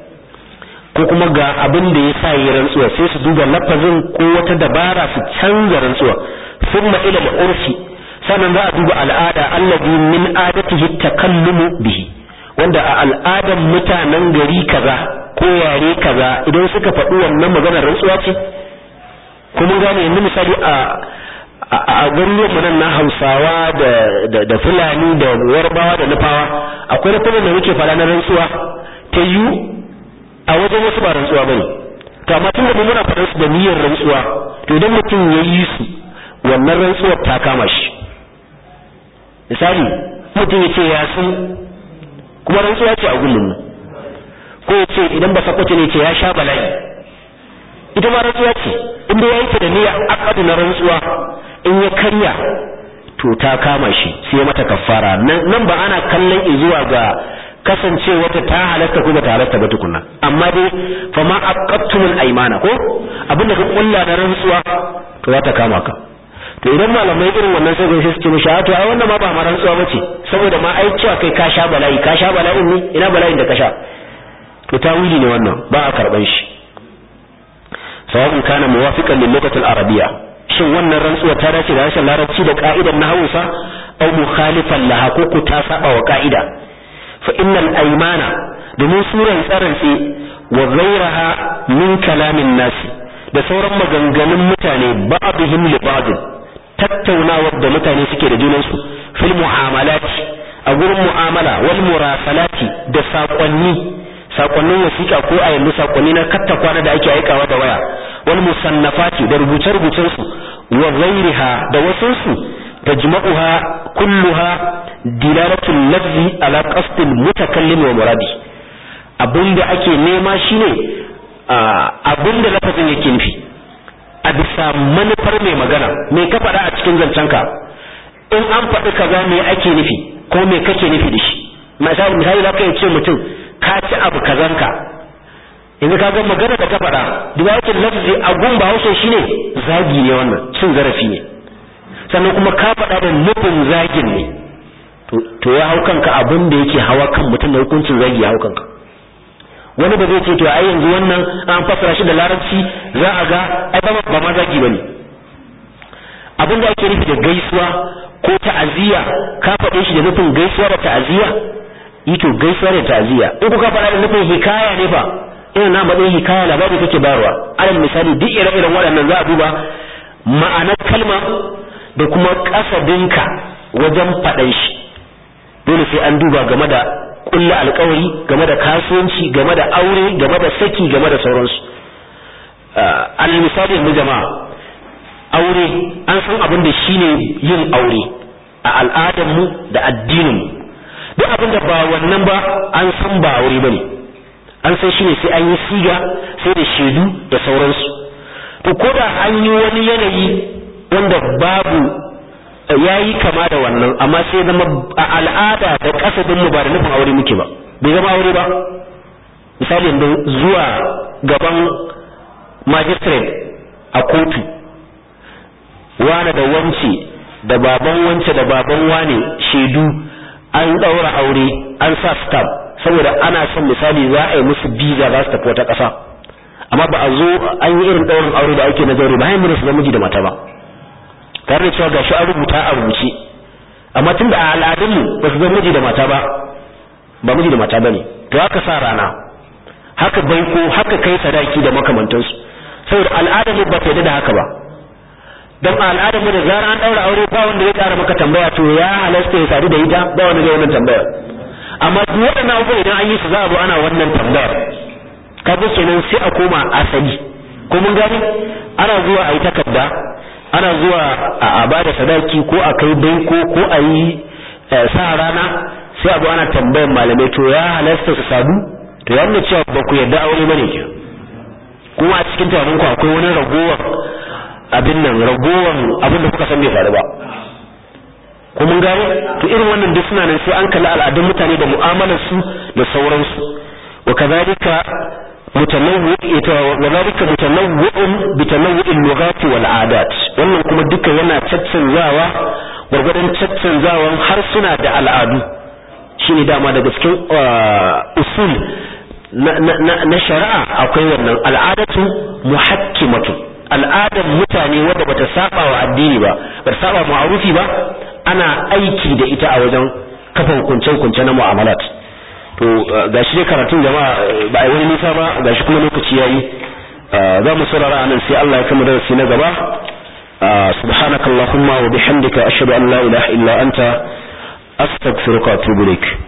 ko kuma ga abin da ya sa yi rantsuwa sai su duba lafazin ko wata dabara su canza rantsuwa thumma ila al-urfi sannan za a duba al'ada allazi min adatihi takallumu bihi wanda a al'adan mutanen gari kaza ko yare kaza idan suka faɗi wannan maganar rantsuwa ce ko mun gane yanzu misali a a garuruwan mu nan na Hausawa da da Fulani da Warbawa da Nufawa akwai lafazin da muke fara na rantsuwa ta yi a wajen wasu ba rantsuwa bane to amma tun da mu muna faɗar su da niyyar rantsuwa to idan mutum ya yi su wannan rantsuwar ta kama shi misali mutum ya ce ya san kuma rantsuwa ce a gullun ko ya ce idan ba sakwace ne ce ya sha bala'i ita ma rantsuwa ce inda ya yi ta da niyya akadu na rantsuwa in ya karya to ta kama shi sai mata kafara nan ba ana kallon zuwa ga kasancewa ta ta halatta ko ba ta halatta ba tukunna amma dai fa ma aqattumul aymana ko abinda ka kulla na rantsuwa to za ta kama ka to idan malamai irin wannan sai sai su ce mishi to ai wannan ma ba ma rantsuwa bace saboda ma ai cewa kai ka sha bala'i ka sha bala'in ne ina bala'in da ka sha to tawili ne wannan ba a karban shi sawabin kana muwafiqan lil lughati al arabiyya shin wannan rantsuwa ta dace da harshen larabci da ka'idar na Hausa aw mukhalifan laha ko ku ta saba wa ka'ida fa innal aymana domin suran tsarantsi wa ghayraha min kalamin nasi da sauran maganganun mutane ba'dihim li ba'd tattaunawar da mutane suke da junansu fil mu'amalati a gurin mu'amala wal murasalati da saƙonni sakonnin wasiƙa ko a yanzu sakonni na katta kwana da ake aikawa da waya wal musannafati da rubuce-rubucen su wa ghairiha da wasu su tajma'uha kulluha dilalatul lafzi ala qasdil mutakallim wa muradi abinda ake nema shine abinda lafazin yake nufi a bisa manufar mai magana me ka faɗa a cikin zancenka in an faɗi kaza me ake nufi ko me kake nufi da shi misali misali za ka ce mutum ka ci abu kazanka yanzu ka ga magana da ka faɗa duwayatul lafzi a gun ba haushe shine zagi ne wannan cin zarafi ne sannan kuma ka faɗa da nufin zagin ne to ya hau kanka abin da yake hawa kan mutum da hukuncin zagi ya hau kanka wani ba zai ce to ai yanzu wannan an fassara shi da larabci za a ga ai ba ba ma zagi bane abin da ake nufi da gaisuwa ko ta'aziyya ka faɗe shi da nufin gaisuwa da ta'aziyya yi to gaisuwa da ta'aziyya in kuka faɗa da nufin hikaya ne fa ina na matsayin hikaya labari kake bayarwa alal misali duk ire-iren waɗannan za a duba ma'anar kalma da kuma kasadinka wajen faɗan shi dole sai an duba game da kulla alkawari game da kasuwanci game da aure game da saki game da sauransu alal misali yanzu jama'a aure an san abin da shine yin aure a al'adarmu da addininmu duk abin da ba wannan ba an san ba aure bane an san shine sai an yi siga sai da shaidu da sauransu to ko da an yi wani yanayi wanda babu yayi kama da wannan amma sai zama a al'ada da kasabin mu ba da nufin aure muke ba bai zama aure ba misali yanzu zuwa gaban magistrate a kotu wane da wance da baban wance da baban wane shaidu an daura aure an sa stamp saboda ana son misali za a yi musu biza za su tafi wata ƙasa amma ba a zo an yi irin ɗaurin aure da ake na zaure ba hanyar su miji da mata ba tare da cewa gashi an rubuta a rubuce amma tun da a al'adunmu ba su zama miji da mata ba ba miji da mata ba ne to haka sa rana haka baiko haka kai sadaki da makamantansu saboda al'adar ba ta da haka ba don al'adar mu da zara an daura aure ba wanda zai ƙara maka tambaya to ya halasta ya sadu da ita ba wanda zai wannan tambaya amma duk waɗannan abubuwa idan an yi su za a zo ana wannan tambayar kaga kenan sai a koma asali ko mun gani ana zuwa a yi takarda ana zuwa a bada sadaki ko a kai baiko ko a yi sa rana sai abu ana tambayan malamai to ya halasta su sadu to ya nuna cewa ba ku yarda aure bane ke kuma a cikin tunanin ku akwai wani ragowar abin nan ragowar abin da kuka san bai faru ba ko mun gane to irin wannan duk suna nan sai an kalli al'adun mutane da mu'amalar su da sauransu wa kadhalika mutanawwi wa dhalika mutanawwi'un bi tanawwi'i al-lughat wal 'adat wannan kuma duka yana caccanzawa gurgurdan caccanzawan harsuna da al'adu shine dama daga cikin usul na shari'a akwai wannan al'adatu muhakkimatu al'adar mutane wadda bata saba wa addini ba bata saba ma'arufi ba ana aiki da ita a wajen kafa hukunce-hukunce na mu'amalat to gashi dai karatun jama'a ba a wani nisa ba gashi kuma lokaci yayi za mu saurara anan sai Allah ya kama darasi na gaba subhanakallahumma wa bihamdika ashhadu an la ilaha illa anta astaghfiruka wa atubu ilaik